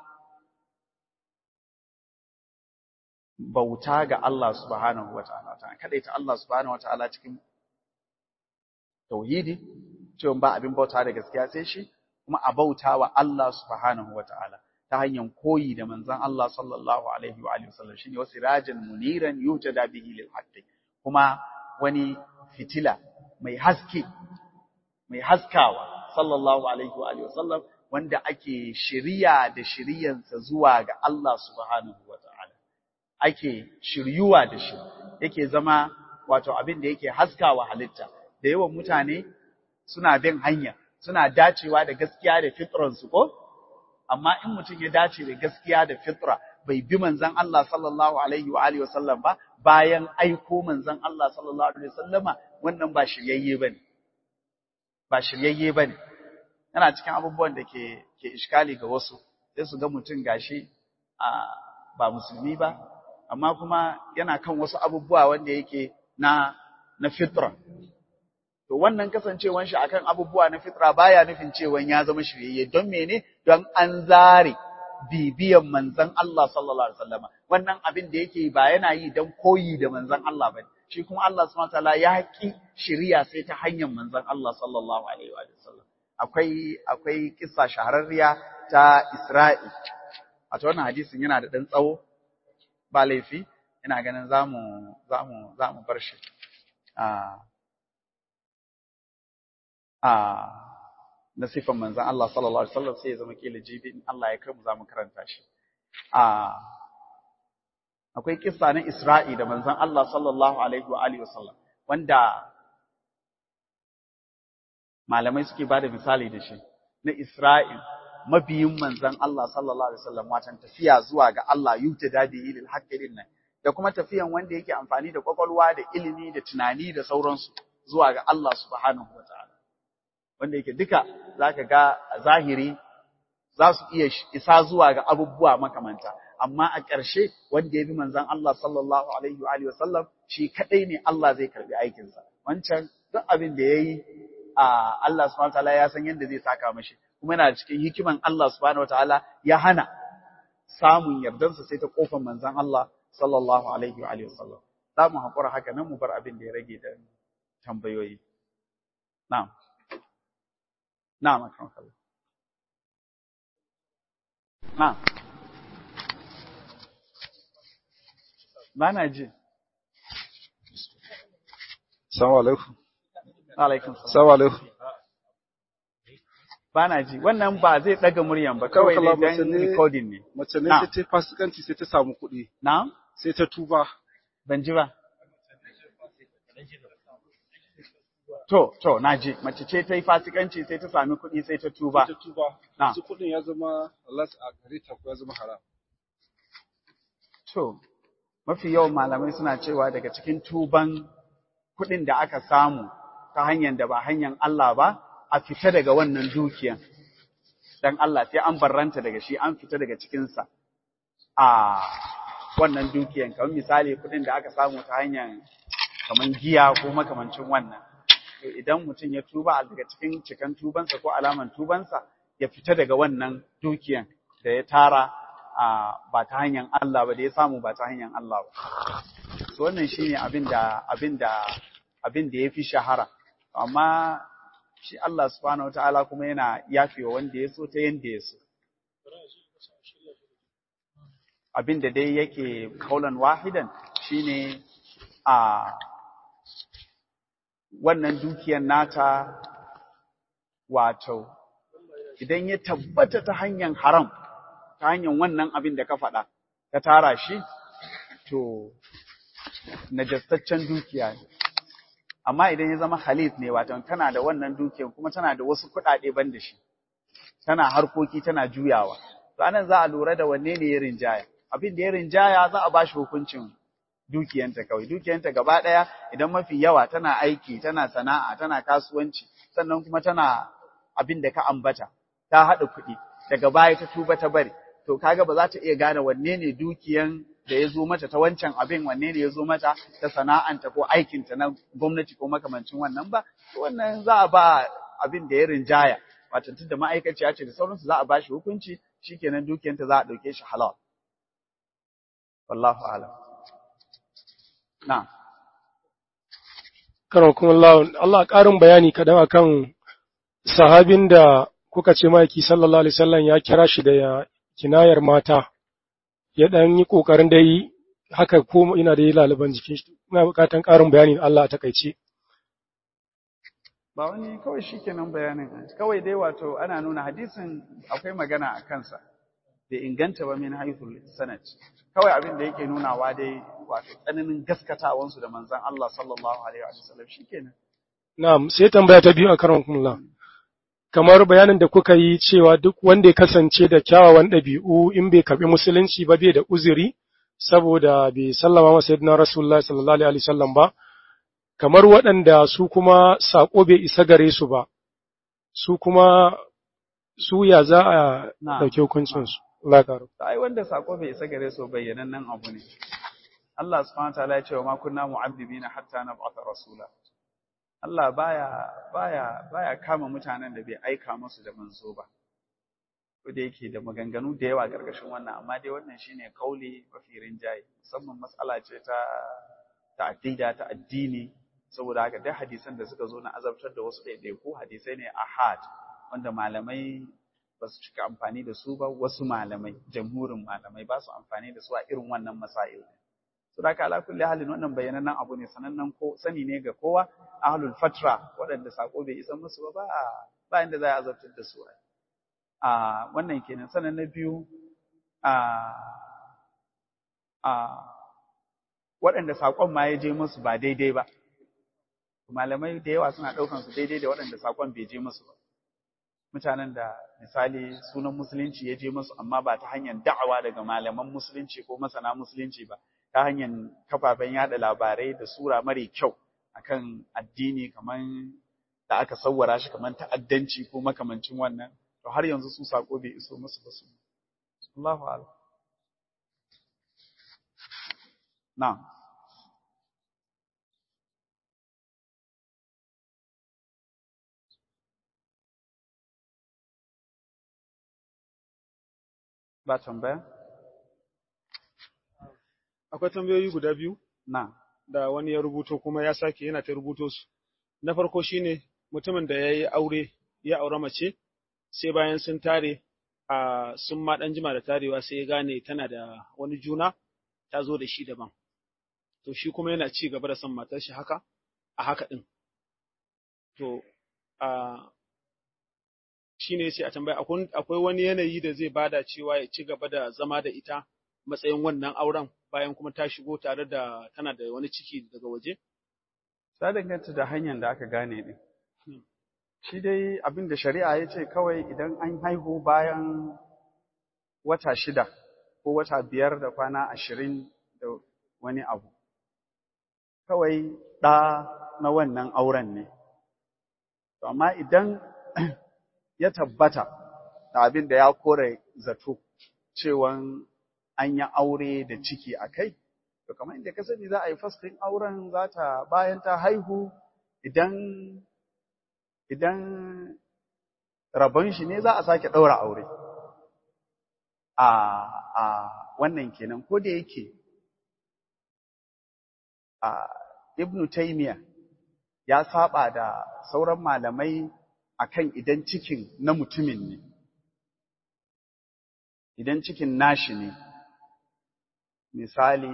bauta ga Allah subhanahu wataala ta kadaita Allah subhanahu wataala cikin tauhidi cewa ba abin bauta da gaskiya sai shi kuma a bauta wa Allah subhanahu wataala ta hanyar koyi da manzon Allah sallallahu alaihi wa alihi wasallam shine wasirajan muniran yutada bihi lil haqqi kuma wani fitila mai haske mai haskawa sallallahu alaihi wa alihi wasallam wanda ake shiriya da shiriyansa zuwa ga Allah subhanahu wataala ake shiryuwa da shi yake zama wato abin da yake haskawa halitta da yawan mutane suna bin hanya suna dacewa da gaskiya da fitransu ko amma in mutum ya dace da gaskiya da fitra bai bi manzon Allah sallallahu alaihi wa alihi wasallam ba bayan aiko manzon Allah sallallahu alaihi wasallama wannan ba shiryayye bane ba shiryayye bane yana cikin abubuwan da ke ke iskali ga wasu sai su ga mutum gashi a ba musulmi ba amma kuma yana kan wasu abubuwa wanda yake na na fitra to wannan kasancewan shi akan abubuwa na fitra baya nufin cewa ya zama shiryayye don mene don an zare bibiyan manzon Allah sallallahu alaihi wasallama wannan abin da yake ba yana yi don koyi da manzon Allah bane shi kuma Allah subhanahu wataala ya ki shiriya sai ta hanyar manzon Allah sallallahu alaihi wasallam akwai akwai kissa shahararriya ta Isra'i wato wannan hadisin yana da dan tsawo ba laifi ina ganin zamu zamu zamu bar shi a a na sifan manzan Allah sallallahu alaihi wasallam sai ya zama kila jibi in Allah ya kai mu zamu karanta shi a akwai kissa na Isra'i da manzan Allah sallallahu alaihi wa alihi wasallam wanda malamai suke bada misali da shi na Isra'i mabiyin manzan Allah sallallahu alaihi wasallam watan tafiya zuwa ga Allah yutada bihi lil haqqi nan da kuma tafiyan wanda yake amfani da kwakwalwa da ilimi da tunani da sauransu zuwa ga Allah subhanahu wataala wanda yake duka zaka ga zahiri za su iya isa zuwa ga abubuwa makamanta amma a ƙarshe wanda ya bi manzon Allah sallallahu alaihi wa alihi wasallam shi kadai ne Allah zai karbi aikinsa wancan duk abin da yayi a Allah subhanahu wataala ya san yadda zai saka mashi kuma yana cikin hikiman Allah subhanahu wataala ya hana samun yardansa sai ta kofar manzon Allah sallallahu alaihi wa alihi wasallam za mu haƙura haka nan mu bar abin da ya rage da tambayoyi na'am na'am akan kallah na'am Bana ji. Assalamu alaikum. Alaikum salam. Assalamu alaikum. Bana ji. Wannan ba zai daga muryan ba kawai ne dan recording ne. Mace ne Na. sai ta fasikanci sai ta samu kuɗi, Na'am? sai ta tuba. Ban ji ba. To, to, na ji. Mace ce ta yi fasikanci sai ta sami kuɗi sai ta tuba. Ta tuba. Na. Su kuɗin ya zama Allah a gare ta ko ya zama haram. To, mafi yawan malamai suna cewa daga cikin tuban kuɗin da aka samu ta hanyar da ba hanyar Allah ba, a fita daga wannan dukiyan. Dan Allah sai an barranta daga shi, an fita daga cikinsa. A wannan dukiyan, kamar misali kuɗin da aka samu ta hanyar kamar giya ko makamancin wannan. To idan mutum ya tuba daga cikin cikan tubansa ko alaman tubansa, ya fita daga wannan dukiyan da ya tara a ba ta hanyar Allah ba da ya samu ba ta hanyar Allah ba. So wannan shine abin da abin da abin da yafi shahara. Amma shi Allah subhanahu wataala kuma yana yafewa wanda ya so ta yanda ya so. Abin da dai yake kaulan wahidan shine a wannan dukiyar nata wato idan ya tabbata ta hanyar haram ta hanyar wannan abin da ka faɗa, ka tara shi, to, najastaccen dukiya ne. Amma idan ya zama halis ne, wato tana da wannan dukiyar kuma tana da wasu kuɗaɗe ban da shi, tana harkoki tana juyawa. To, anan za a lura da wanne ne ya rinjaya. Abin da ya rinjaya za a ba shi hukuncin dukiyanta kawai. Dukiyanta gaba ɗaya idan mafi yawa tana aiki, tana sana'a, tana kasuwanci, sannan kuma tana abin da ka ambata, ta haɗa kuɗi, daga baya ta tuba ta bari. to kaga ba za ta iya gane wanne ne dukiyan da ya zo mata ta wancan abin wanne ne ya zo mata ta sana'anta ko aikinta na gwamnati ko makamancin wannan ba wannan za a ba abin da ya rinjaya wato tunda ma'aikaciya ce da sauransu za a ba shi hukunci shikenan dukiyanta za a ɗauke shi halal wallahu a'lam na'am karon kuma Allah Allah ƙarin bayani kadan akan sahabin da kuka ce maki sallallahu alaihi wasallam ya kira shi da ya kinayar mata ya dan yi kokarin da yi haka ko ina da yi laliban jikin shi ina bukatan ƙarin bayani Allah a takaice ba wani kawai shikenan bayanin kawai dai wato ana nuna hadisin akwai magana a kansa bai inganta ba min haithul sanad kawai abin da yake nunawa dai wato tsananin gaskatawansu da manzon Allah sallallahu alaihi wa sallam shikenan na'am sai tambaya ta biyu a karon kuma kamar bayanin da kuka yi cewa duk wanda ya kasance da kyawawan ɗabi'u in bai karɓi musulunci ba bai da uzuri saboda bai sallama masa yadda Rasulullah sallallahu alaihi wasallam ba kamar waɗanda su kuma saƙo bai isa gare su ba su kuma su ya za a Na. ɗauki hukuncinsu Allah ƙaru. ai wanda sako bai isa gare su bayyanannen abu ne Allah subhanahu wataala ya ce wa ma kunna mu'azzibina hatta nab'atha rasula Allah baya baya baya kama mutanen da bai aika musu da manzo ba ko da yake da maganganu da yawa gargashin wannan amma dai wannan shine kauli mafi rinjaye musamman matsala ce ta ta aqida ta addini saboda haka duk hadisan da suka zo na azabtar da wasu ɗaiɗaiku hadisai ne ahad wanda malamai ba su cika amfani da su ba wasu malamai jamhurin malamai ba su amfani da su a irin wannan masail su da ala kulli halin wannan bayyanannen abu ne sanannen ko sani ne ga kowa ahlul fatra waɗanda sako bai isa musu ba ba ba inda za a azabtar da su a wannan kenan sanan na biyu a a waɗanda sakon ma ya je musu ba daidai ba malamai da yawa suna ɗaukan su daidai da waɗanda sakon bai je musu ba mutanen da misali sunan musulunci ya je musu amma ba ta hanyar da'awa daga malaman musulunci ko masana musulunci ba ta hanyar kafafen yada labarai da sura mare kyau akan addini kaman da aka sawwara shi kaman ta'addanci ko makamancin wannan to har yanzu su sako bai iso musu ba su Allahu a'lam Na'am. Ba tambaya? Akwai tambayoyi guda biyu Na'am. da wani ya rubuto kuma ya sake yana ta rubuto su. Na farko shine mutumin da ya yi aure ya aure mace sai bayan sun tare a sun ma ɗan jima da tarewa sai ya gane tana da wani juna ta zo da shi daban. To shi kuma yana ci gaba da son matar shi haka a haka ɗin. To a shi ne sai a tambaya akwai wani yanayi da zai bada cewa ya ci gaba da zama da ita matsayin wannan auren bayan kuma ta shigo tare da tana da wani ciki daga waje? Ta danganta da hanyar da aka gane ɗin. Shi dai abin da shari'a ya ce kawai idan an haihu bayan wata shida ko wata biyar da kwana ashirin da wani abu. Kawai ɗa na wannan auren ne. Amma idan ya tabbata da abin da ya kore zato cewan an yi aure da ciki a kai, to kamar inda ka sani za a yi fasfin auren za ta bayan ta haihu idan idan rabon shi ne za a sake ɗaura aure. A a wannan kenan ko da yake a Ibn Taymiyyah ya saba da sauran malamai akan idan cikin na mutumin ne. Idan cikin nashi ne, misali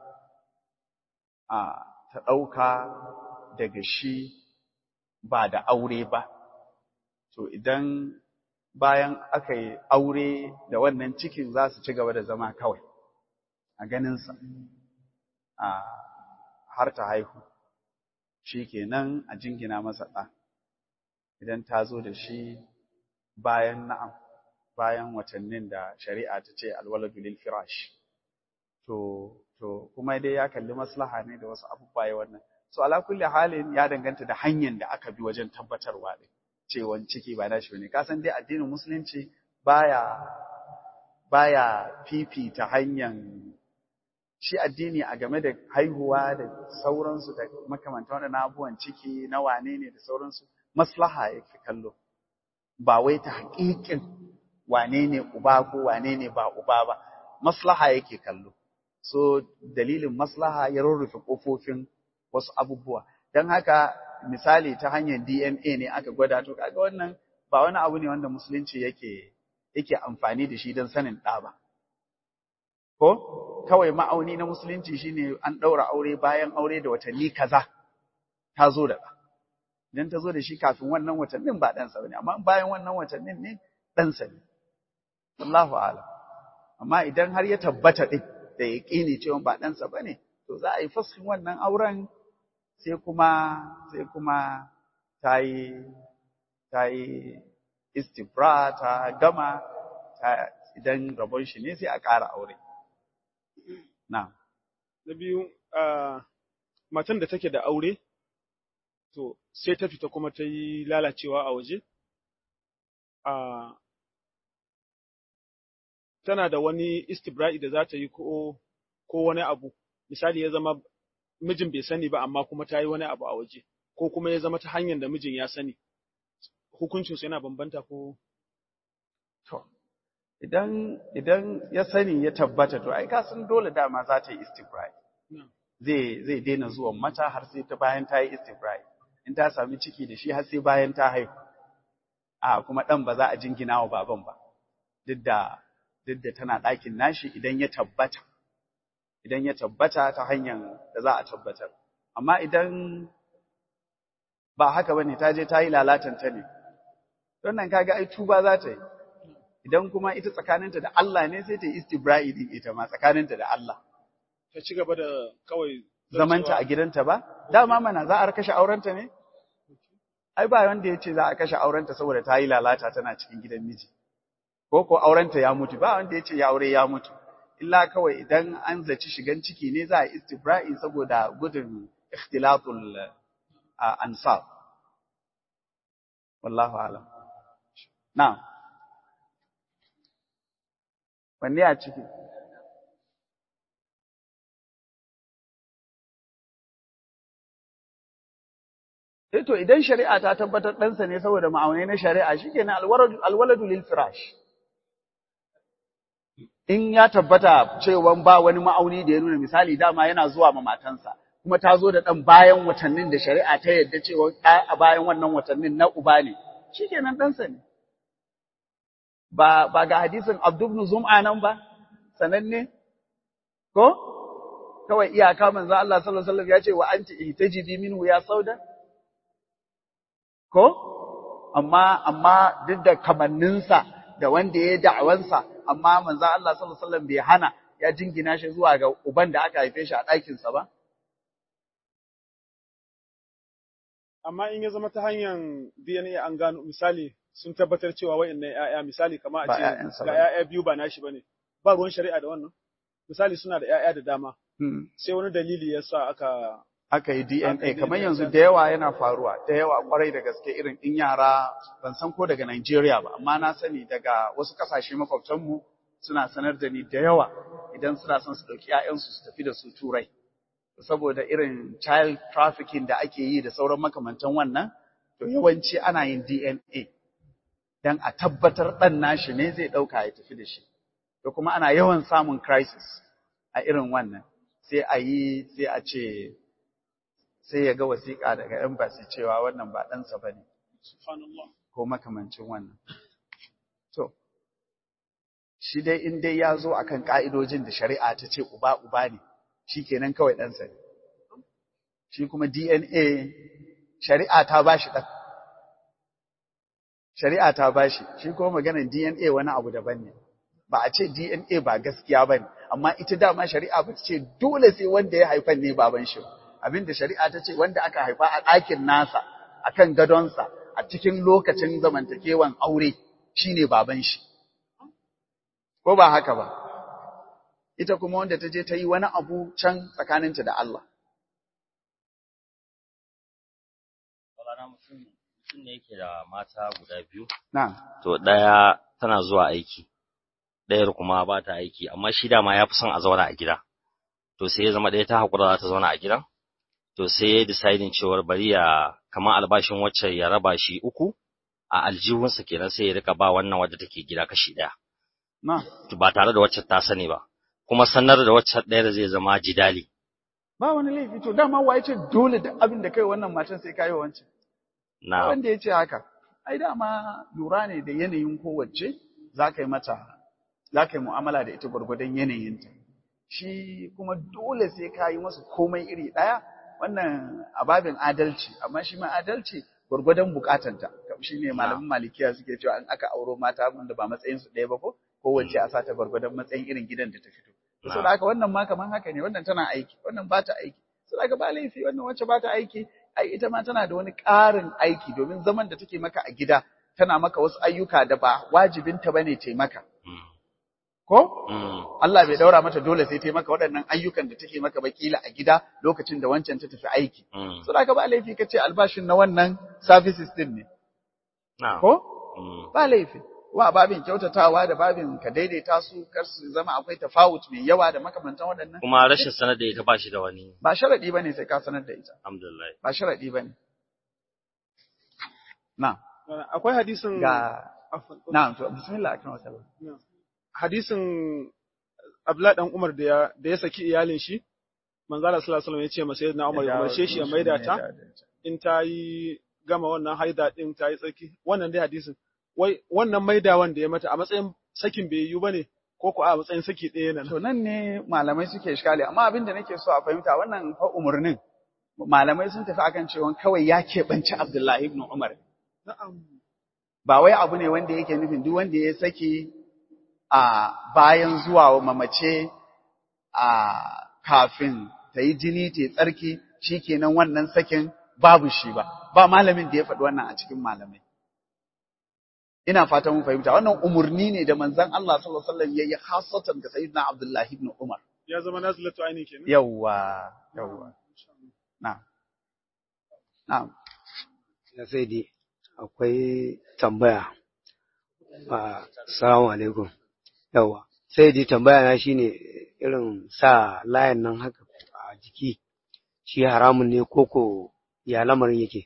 a ta ɗauka daga shi ba da aure ba, to idan bayan aka yi aure da wannan cikin za su ci gaba da zama kawai a ganinsa a har ta haihu, shi kenan a jingina masa ɗa, idan ta zo da shi bayan na'am, bayan watannin da shari'a ta ce alwaladu lil firash. To, to, kuma dai ya kalli maslaha ne da wasu abubuwa ya wannan. So, ala kulli halin ya danganta da hanyar da aka bi wajen tabbatarwa ɗin, cewan ciki ba nashi bane. Ka san dai addinin Musulunci baya, baya fifita hanyar shi addini a game da haihuwa da sauransu da makamantan waɗannan abubuwan ciki na wane ne da sauransu, maslaha yake kallo. Ba wai ta haƙiƙin wane ne uba ko wane ne ba uba ba, maslaha yake kallo. So, dalilin maslaha ya rurrufe ƙofofin wasu abubuwa. Don haka, misali ta hanyar DNA ne aka gwada, to kaga wannan ba wani abu ne wanda musulunci yake yake amfani da shi don sanin ɗa ba. Ko, kawai ma'auni na musulunci shine an ɗaura aure bayan aure da watanni kaza, ta zo da ɗa. Idan ta zo da shi kafin wannan watannin ba ɗansa ba ne, amma bayan wannan watannin ne ɗansa ne. Allahu a'lam. Amma idan har ya tabbata ɗin da ya ƙini cewa ba ɗansa ba ne, to za a yi fashin wannan auren sai kuma sai kuma ta yi ta yi istibra ta gama ta idan rabon shi ne sai a ƙara aure. Na. Na biyu, matan da take da aure, to sai ta fita kuma ta yi lalacewa a waje, tana da wani istibra'i da za ta yi ko ko wani abu misali ya zama mijin bai sani ba amma kuma ta yi wani abu a waje ko kuma ya zama ta hanyar da mijin ya sani hukuncin su yana bambanta ko to idan idan ya sani ya tabbata to ai ka san dole dama za ta yi istibra'i zai zai daina zuwan mata har sai ta bayan ta yi istibra'i in ta sami ciki da shi har sai bayan ta haihu a kuma dan ba za a jingina wa baban ba duk da duk da tana ɗakin nashi idan ya tabbata, idan ya tabbata ta hanyar da za a tabbatar. Amma idan ba haka ba ne, ta je ta yi lalatanta ne, don nan kaga ai tuba za ta yi, idan kuma ita tsakaninta da Allah ne sai ta yi istibra'i din ita ma tsakaninta da Allah. ta ci gaba da kawai Zamanta a gidanta ba, dama mana za a kashe aurenta ne? Ai ba wanda ya ce za a kashe aurenta saboda ta yi lalata tana cikin gidan miji. ko ko aurenta ya mutu ba wanda ya ce ya aure ya mutu illa kawai idan an zaci shigan ciki ne za a istibra'i saboda gudun ikhtilatul ansab wallahu alam na'am wanne a ciki Eh to idan shari'a ta tabbatar ɗansa ne saboda ma'aunai na shari'a shikenan alwaladu alwaladu lil firash. In ya tabbata cewa ba wani ma'auni da ya nuna misali dama yana zuwa ma matansa kuma ta zo da ɗan bayan watannin da shari'a ta yadda cewa ɗa a bayan wannan watannin na uba ne shikenan ɗansa ne. Ba ba ga hadisin Abdul ibn Zum'a nan ba sananne ko kawai iyaka manzo Allah sallallahu alaihi wasallam ya ce wa anti ihtajidi minhu ya sauda ko amma amma duk da kamanninsa da wanda ya da'awansa amma manzo Allah sallallahu alaihi wasallam bai hana ya jingina shi zuwa ga uban da aka haife shi a ɗakin sa ba amma in ya zama ta hanyar DNA an gano misali sun tabbatar cewa wayannan ƴaƴa misali kamar a Ba ce ƴaƴansa ga bane. ƴaƴa biyu ba nashi bane ba ruwan shari'a da wannan misali suna da ƴaƴa da dama Hmm. sai wani dalili ya sa aka aka yi Aka yi DNA kamar DNA, yanzu aka- da yawa yana faruwa da yawa kwarai da gaske irin in yara ban san ko daga Najeriya ba amma na sani daga wasu kasashe makwabtanmu suna sanar da ni da yawa idan suna son su dauki ƴaƴansu su tafi da su turai saboda irin child trafficking da ake yi da sauran makamantan wannan to yawanci ana yin DNA dan a tabbatar dan nashi ne zai dauka ya tafi da shi to kuma ana yawan samun crisis a irin wannan sai a yi sai a ce sai ya ga wasiƙa daga embassy cewa wannan ba ɗansa ba ne subhanallah ko makamancin wannan. To, shi dai in dai ya zo akan ƙa'idojin da shari'a ta ce uba uba ne, shi kenan kawai ɗansa ne. Shi kuma DNA, shari'a ta ba shi ɗan. Shari'a ta ba shi, shi kuma maganar DNA wani abu daban ne. Ba a ce DNA ba gaskiya ba ne, amma ita dama shari'a ba ta ce dole sai wanda ya haifan ne baban shi. ba. Abin da shari'a ta ce wanda aka haifa a ɗakin nasa, a kan gadonsa, a cikin lokacin zamantakewan aure, shi ne baban shi. Ko ba haka ba? Ita kuma wanda ta je ta yi wani abu can tsakaninta da Allah. Rana mutum mutum ne yake da mata guda biyu, Na'am. to ɗaya tana zuwa aiki, ɗayar kuma ba ta aiki, amma shi dama ya fi son a zauna a gida. To sai ya zama ɗaya ta haƙura za ta zauna a gidan, to sai ya decidin cewar bari ya kamar albashin wacce ya raba shi uku a aljihunsa kenan sai ya rika ba wannan wadda take gida kashi ɗaya. Na, To ba tare da wacce ta sani ba, kuma sanar da wacce ɗaya zai zama jidali. ba wani laifi, to dama wa ya ce dole da abin da kai wannan matan sai kayi wa wancan. Na Wanda ya ce haka, ai dama lura ne da yanayin kowace za ka yi mata, za ka yi mu'amala da ita gwargwadon yanayinta. Shi kuma dole sai ka yi masa komai iri ɗaya, wannan ababin adalci, amma shi ma adalci gwargwadon bukatanta. Shi ne malamin malikiya suke cewa in aka auro mata wanda ba matsayinsu ɗaya ba ko, kowace a sata gwargwadon matsayin irin gidan da ta fito. Saboda haka wannan ma kaman haka ne, wannan tana aiki, wannan ba ta aiki. Saboda haka ba laifi, wannan wacce ba ta aiki, ai ita ma tana da wani ƙarin aiki domin zaman da take maka a gida tana maka wasu ayyuka da ba wajibinta bane ta maka. Mm. Ko? Mm. Allah bai daura mata dole sai ta maka waɗannan ayyukan da take maka bakila a gida lokacin da wancan ta tafi aiki. Mm. Saboda haka ba laifi kace albashin na wannan services din ne. Na. Ko? Mm. Ba laifi. Wa babin kyautatawa da babin ka daidaita su kar su zama akwai tafawut mai yawa da makamantan waɗannan. Kuma rashin sanar da ita ba shi da wani, Ba sharadi bane sai ka sanar da ita. alhamdulillah. Ba sharadi bane. Na, akwai hadisin ga Afwan. na to bismillah akan wata. hadisin Abdullahi dan Umar da ya da ya saki iyalin shi manzo Allah sallallahu alaihi wasallam ya ce masa sayyidina Umar ya umarce shi ya maida ta in ta yi gama wannan haida din ta yi tsarki wannan dai hadisin wai wannan maidawan da ya mata a matsayin sakin bai yiwu bane ko ko a matsayin saki ɗaya nan To nan ne malamai suke iskali, amma abin da nake so a fahimta wannan fa umarnin malamai sun tafi akan cewa kawai ya keɓanci Abdullahi ibn Umar. na'am Ba wai abu ne wanda yake nufin duk wanda ya saki a bayan zuwa wa mamace a kafin ta yi jini ta yi tsarki shikenan wannan sakin babu shi ba. Ba malamin da ya faɗi wannan a cikin malamai. Ina fatan mun fahimta wannan umarni ne da manzon Allah sallallahu alaihi wasallam yayi hasatan ga sayyidina Abdullahi ibn Umar. ya zama nazilatu aini kenan Yawwa, yawwa. Na'am. Na'am. na sai dai akwai tambaya a salamu alaikum yawa sai dai tambaya na shine irin sa layan nan haka a jiki shi haramun ne koko ya lamarin yake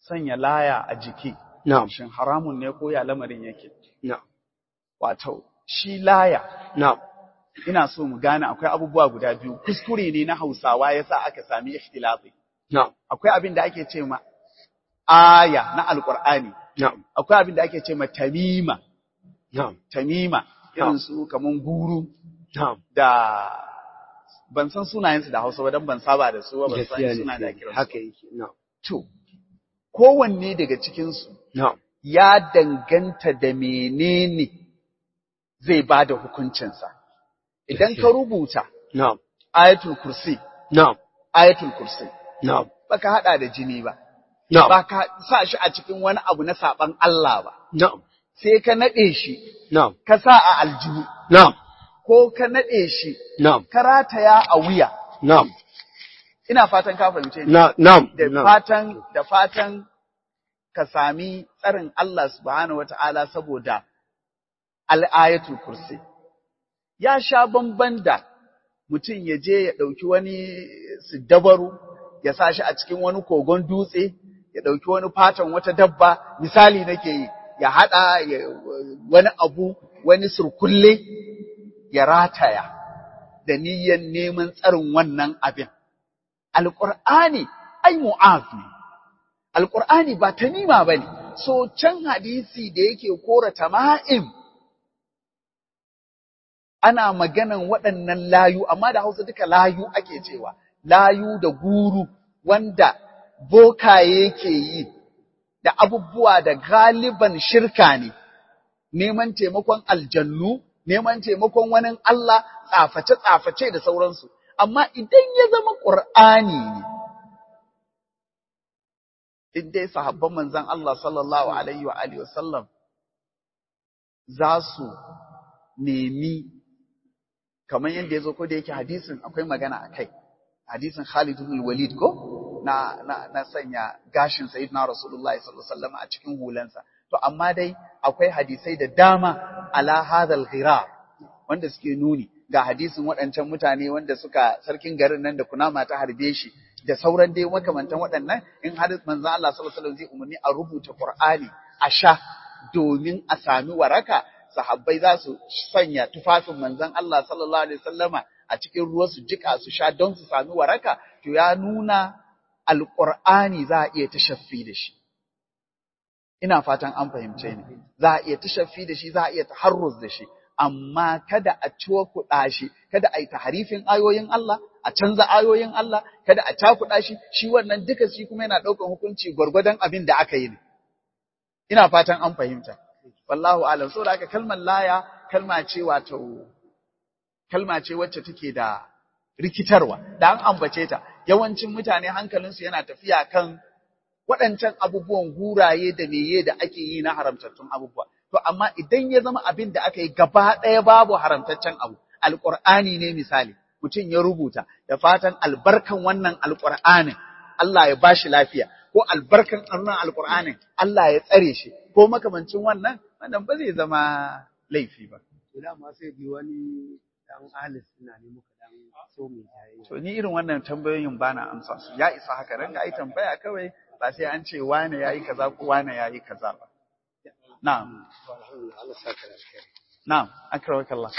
sanya laya a jiki na'am shin haramun ne ko ya lamarin yake na'am wato shi laya na'am ina so mu gane akwai abubuwa guda biyu kuskure ne na Hausawa yasa aka sami ikhtilafi na'am akwai abin da ake ce ma aya na alqur'ani na'am akwai abin da ake ce ma tamima na'am tamima irin su kaman guru na'am da ban san sunayensu da Hausa ba dan ban saba da su ba ban gaskiya san ne suna da kiransu haka yake na'am to kowanne daga cikin su na'am ya danganta da menene zai bada hukuncinsa idan ka rubuta na'am ayatul kursi na'am ayatul kursi na'am baka hada da jini ba na'am ba ka sa shi a cikin wani abu na saban Allah ba na'am sai ka nade shi na'am ka sa a aljihu na'am ko ka nade shi na'am ka rataya a wuya na'am ina fatan ka fahimce ni na- na'am da na'am fatan da fatan ka sami tsarin Allah subhanahu wata'ala saboda al'ayatul kursi ya sha bamban da mutum ya je ya ɗauki wani siddabaru ya sa shi a cikin wani kogon dutse ya ɗauki wani fatan wata dabba misali nake yi ya haɗa ya- wani abu wani surkulle ya rataya da niyyar neman tsarin wannan abin alƙur'ani ai mu'az ne alƙur'ani ba tanima ba ne so can hadisi da yake kora tama'im ana maganan waɗannan layu amma da hausa duka layu ake cewa layu da guru wanda bokaye ke yi da abubuwa da galiban shirka ne neman taimakon aljannu neman taimakon wani Allah tsaface-tsaface da sauransu amma idan ya zama ƙur'ani ne in dai sahabban manzon Allah sallallahu alaihi wa alihi wasallam za su nemi kamar yadda ya zo ko da yake hadisin akwai magana a kai hadisin Khalid ibn Walid ko na na na sanya gashin sayyidina Rasulullah sallallahu alaihi wasallam a cikin hulansa to amma dai akwai hadisai da dama ala hadal ghirar wanda suke nuni ga hadisin waɗancan mutane wanda suka sarkin garin nan da kunama ta harbe shi da sauran dai makamantan waɗannan in har manzon Allah sallallahu alaihi wasallam zai umarni a rubuta Qur'ani a sha domin a sami waraka sahabbai za su sanya tufafin manzon Allah sallallahu alaihi wasallama a cikin ruwa su jika su sha don su sami waraka to ya nuna alqur'ani za a iya tashaffi da shi ina fatan an fahimce ni za a iya tashaffi da shi za a iya taharruz da shi amma kada a ciwo kuɗa shi kada a yi taharifin ayoyin Allah a canza ayoyin Allah kada a cakuɗa shi shi wannan duka shi kuma yana ɗaukan hukunci gwargwadon abin da aka yi ne ina fatan an fahimta wallahu alam saboda haka kalmar laya kalma ce wato kalma ce wacce take da rikitarwa da an ambace ta yawancin mutane hankalinsu yana tafiya kan waɗancan abubuwan guraye da meye da ake yi na haramtattun abubuwa to amma idan ya zama abin da aka yi gaba ɗaya babu haramtaccen abu alƙur'ani ne misali mutum ya rubuta da fatan albarkan wannan alƙur'anin Allah ya bashi lafiya ko albarkan wannan alƙur'anin Allah ya tsare shi ko makamancin wannan wannan ba zai zama laifi ba to dama sai bi wani dan alis suna ne muka dan so mu jayayya to ni irin wannan tambayoyin bana amsa su ya isa haka ranka ai tambaya kawai ba sai an ce wane yayi kaza ko wane yayi kaza ba na'am alhamdulillah Allah saka da alkhairi na'am akramakallah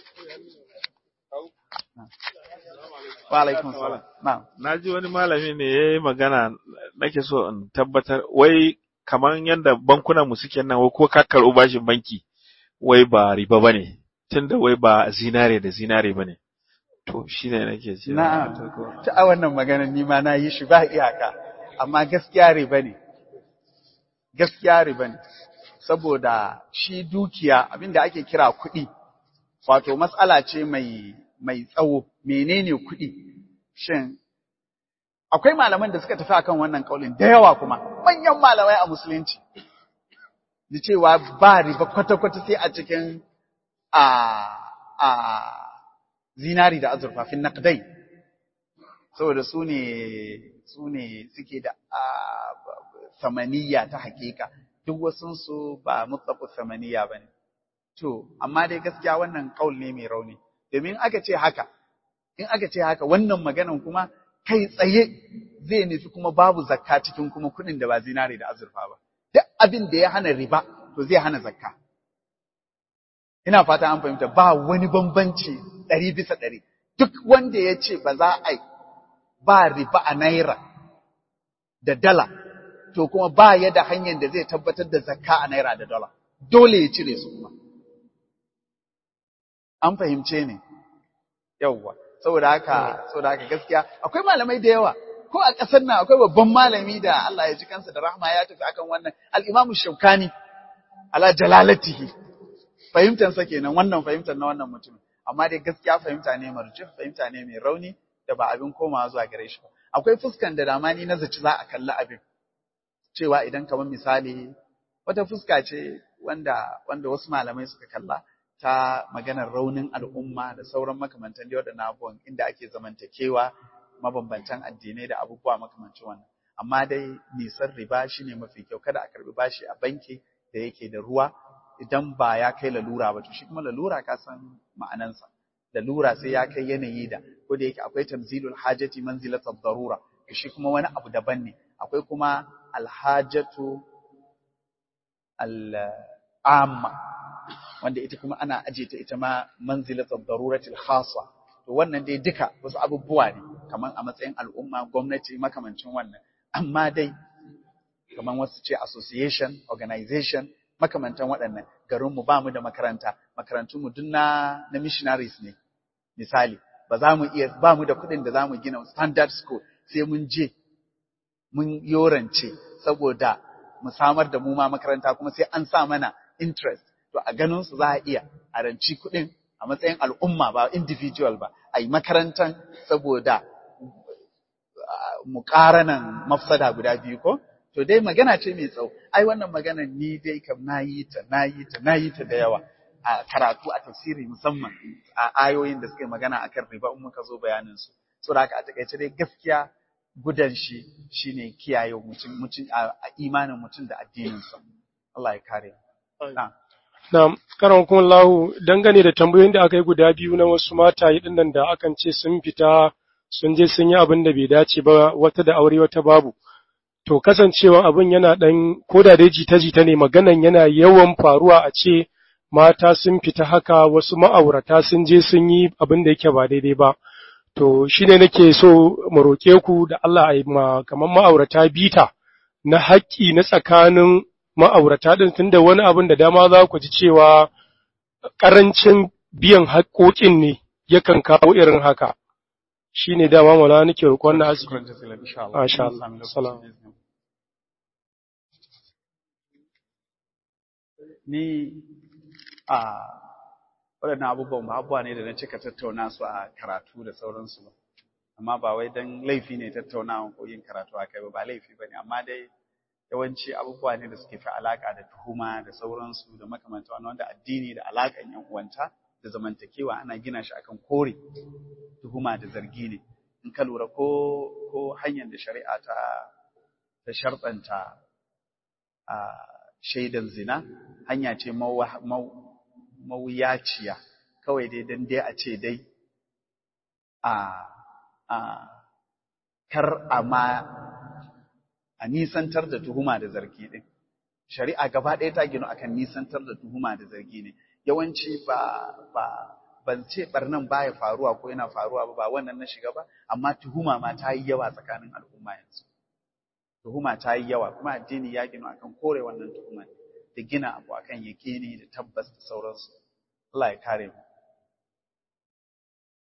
wa alaikum salam na'am Na ji wani malami ne ya yi magana nake so in tabbatar wai kamar yadda bankunan mu suke nan wai ko ka karɓi bashin banki wai ba riba ba ne tunda wai ba zinare da zinare ba ne. To shi ne nake ce. Na'am. Ta a wannan magana ni ma na yi shi ba iyaka, amma gaskiya riba ne. Gaskiya riba ne. Saboda shi dukiya abinda ake kira kuɗi, wato matsala ce mai mai tsawo, menene kuɗi? Shin akwai malaman da suka tafi akan wannan kaulin da yawa kuma, manyan malamai a musulunci. Da cewa ba riba kwata-kwata sai a cikin a a zinari da azurfa fin naqdai saboda su ne su ne suke da samaniya ta hakika duk wasun su ba mutlaqu samaniya bane to amma dai gaskiya wannan kaul ne mai rauni domin aka ce haka in aka ce haka wannan maganan kuma kai tsaye zai nufi kuma babu zakka cikin kuma kuɗin da ba zinare da azurfa ba duk abin da ya hana riba to zai hana zakka ina fata an fahimta ba wani bambanci ɗari bisa ɗari duk wanda ya ce ba za a ba riba a naira da dala to kuma ba ya da hanyar da zai tabbatar da zakka a naira da dala dole ya cire su kuma an fahimce ne yawwa saboda haka saboda haka gaskiya akwai malamai da yawa ko a ƙasar nan akwai babban malami da Allah ya ji kansa da rahma ya tafi akan wannan al-Imam Shawkani ala jalalatihi fahimtar sa kenan wannan fahimtar na wannan mutum amma dai gaskiya fahimta ne marjih fahimta ne mai rauni da ba abin komawa zuwa gare shi ba akwai fuskan da dama ni na zaci za a kalli abin cewa idan kamar misali wata fuska ce wanda wanda wasu malamai suka kalla ta maganar raunin al'umma da sauran makamantan da waɗannan abubuwan inda ake zamantakewa mabambantan addinai da abubuwa makamancin wannan amma dai nisan riba shine mafi kyau kada a karbi bashi a banki da yake da ruwa idan ba ya kai lalura ba to shi kuma lalura ka san ma'anansa lalura sai ya kai yanayi da ko da yake akwai tamzilul hajati manzilatud darura to shi kuma wani abu daban ne akwai kuma alhajatu al'amma wanda ita kuma ana aje ta ita ma manzilatul daruratil khassa to wannan dai duka wasu abubuwa ne kaman a matsayin al'umma gwamnati makamancin wannan amma dai kaman wasu ce association organization makamantan waɗannan garinmu ba mu da makaranta makarantunmu duk na na missionaries ne misali ba za mu iya ba mu da kuɗin da za mu gina standard school sai mun je mun yorance saboda mu samar da mu ma makaranta kuma sai an sa mana interest to a ganin su za a iya a ranci kuɗin a matsayin al'umma ba individual ba a yi makarantan saboda muƙaranan mafsada guda biyu ko to dai magana ce mai tsawo ai wannan magana ni dai kam nayi ta nayi ta nayi ta da yawa a karatu a tafsiri musamman a ayoyin da suke magana akan riba in muka zo bayanin su saboda haka a takaice dai gaskiya gudan shi shine kiyaye mutum mutum a imanin mutum da addinin sa Allah ya kare na'am Na'am, karan kuma lahu dangane da tambayoyin da aka yi guda biyu na wasu mataye ɗin nan da akan ce sun fita sun je sun yi abin da bai dace ba wata da aure wata babu. To kasancewa abin yana ɗan koda dai jita-jita ne maganan yana yawan faruwa a ce mata sun fita haka wasu ma'aurata sun je sun yi abin da yake ba daidai ba. To shi ne nake so mu roƙe ku da Allah a yi ma kamar ma'aurata bita na haƙƙi na tsakanin ma'aurata ɗin tunda wani abin da dama za ku ji cewa ƙarancin biyan haƙoƙin ne yakan kawo irin haka. Shi ne dama maula nake roƙon na azumi. Masha Allah. Salam. Ni a waɗannan abubuwan ba abubuwa ne da na cika tattauna su a karatu da sauransu ba. Amma ba wai don laifi ne tattaunawa ko yin karatu a kai ba, ba laifi ba ne, amma dai yawanci abubuwa ne da suke fi alaka da tuhuma da sauransu da makamanta wani wanda addini da alakan yan uwanta da zamantakewa ana gina shi akan kore tuhuma da zargi ne in ka lura ko ko hanyar da shari'a ta ta sharɗanta a shaidan zina hanya ce mawuyaciya kawai dai dan dai a ce dai a a kar a ma a nisantar da tuhuma da zargi din shari'a gaba ɗaya ta gino akan nisantar da tuhuma da zargi ne yawanci ba ba ban ce barnan baya faruwa ko yana faruwa ba ba wannan na shiga ba amma tuhuma ma ta yi yawa tsakanin al'umma yanzu tuhuma ta yi yawa kuma addini ya gino akan kore wannan tuhuma da gina abu akan yakini da tabbas da sauransu Allah ya kare mu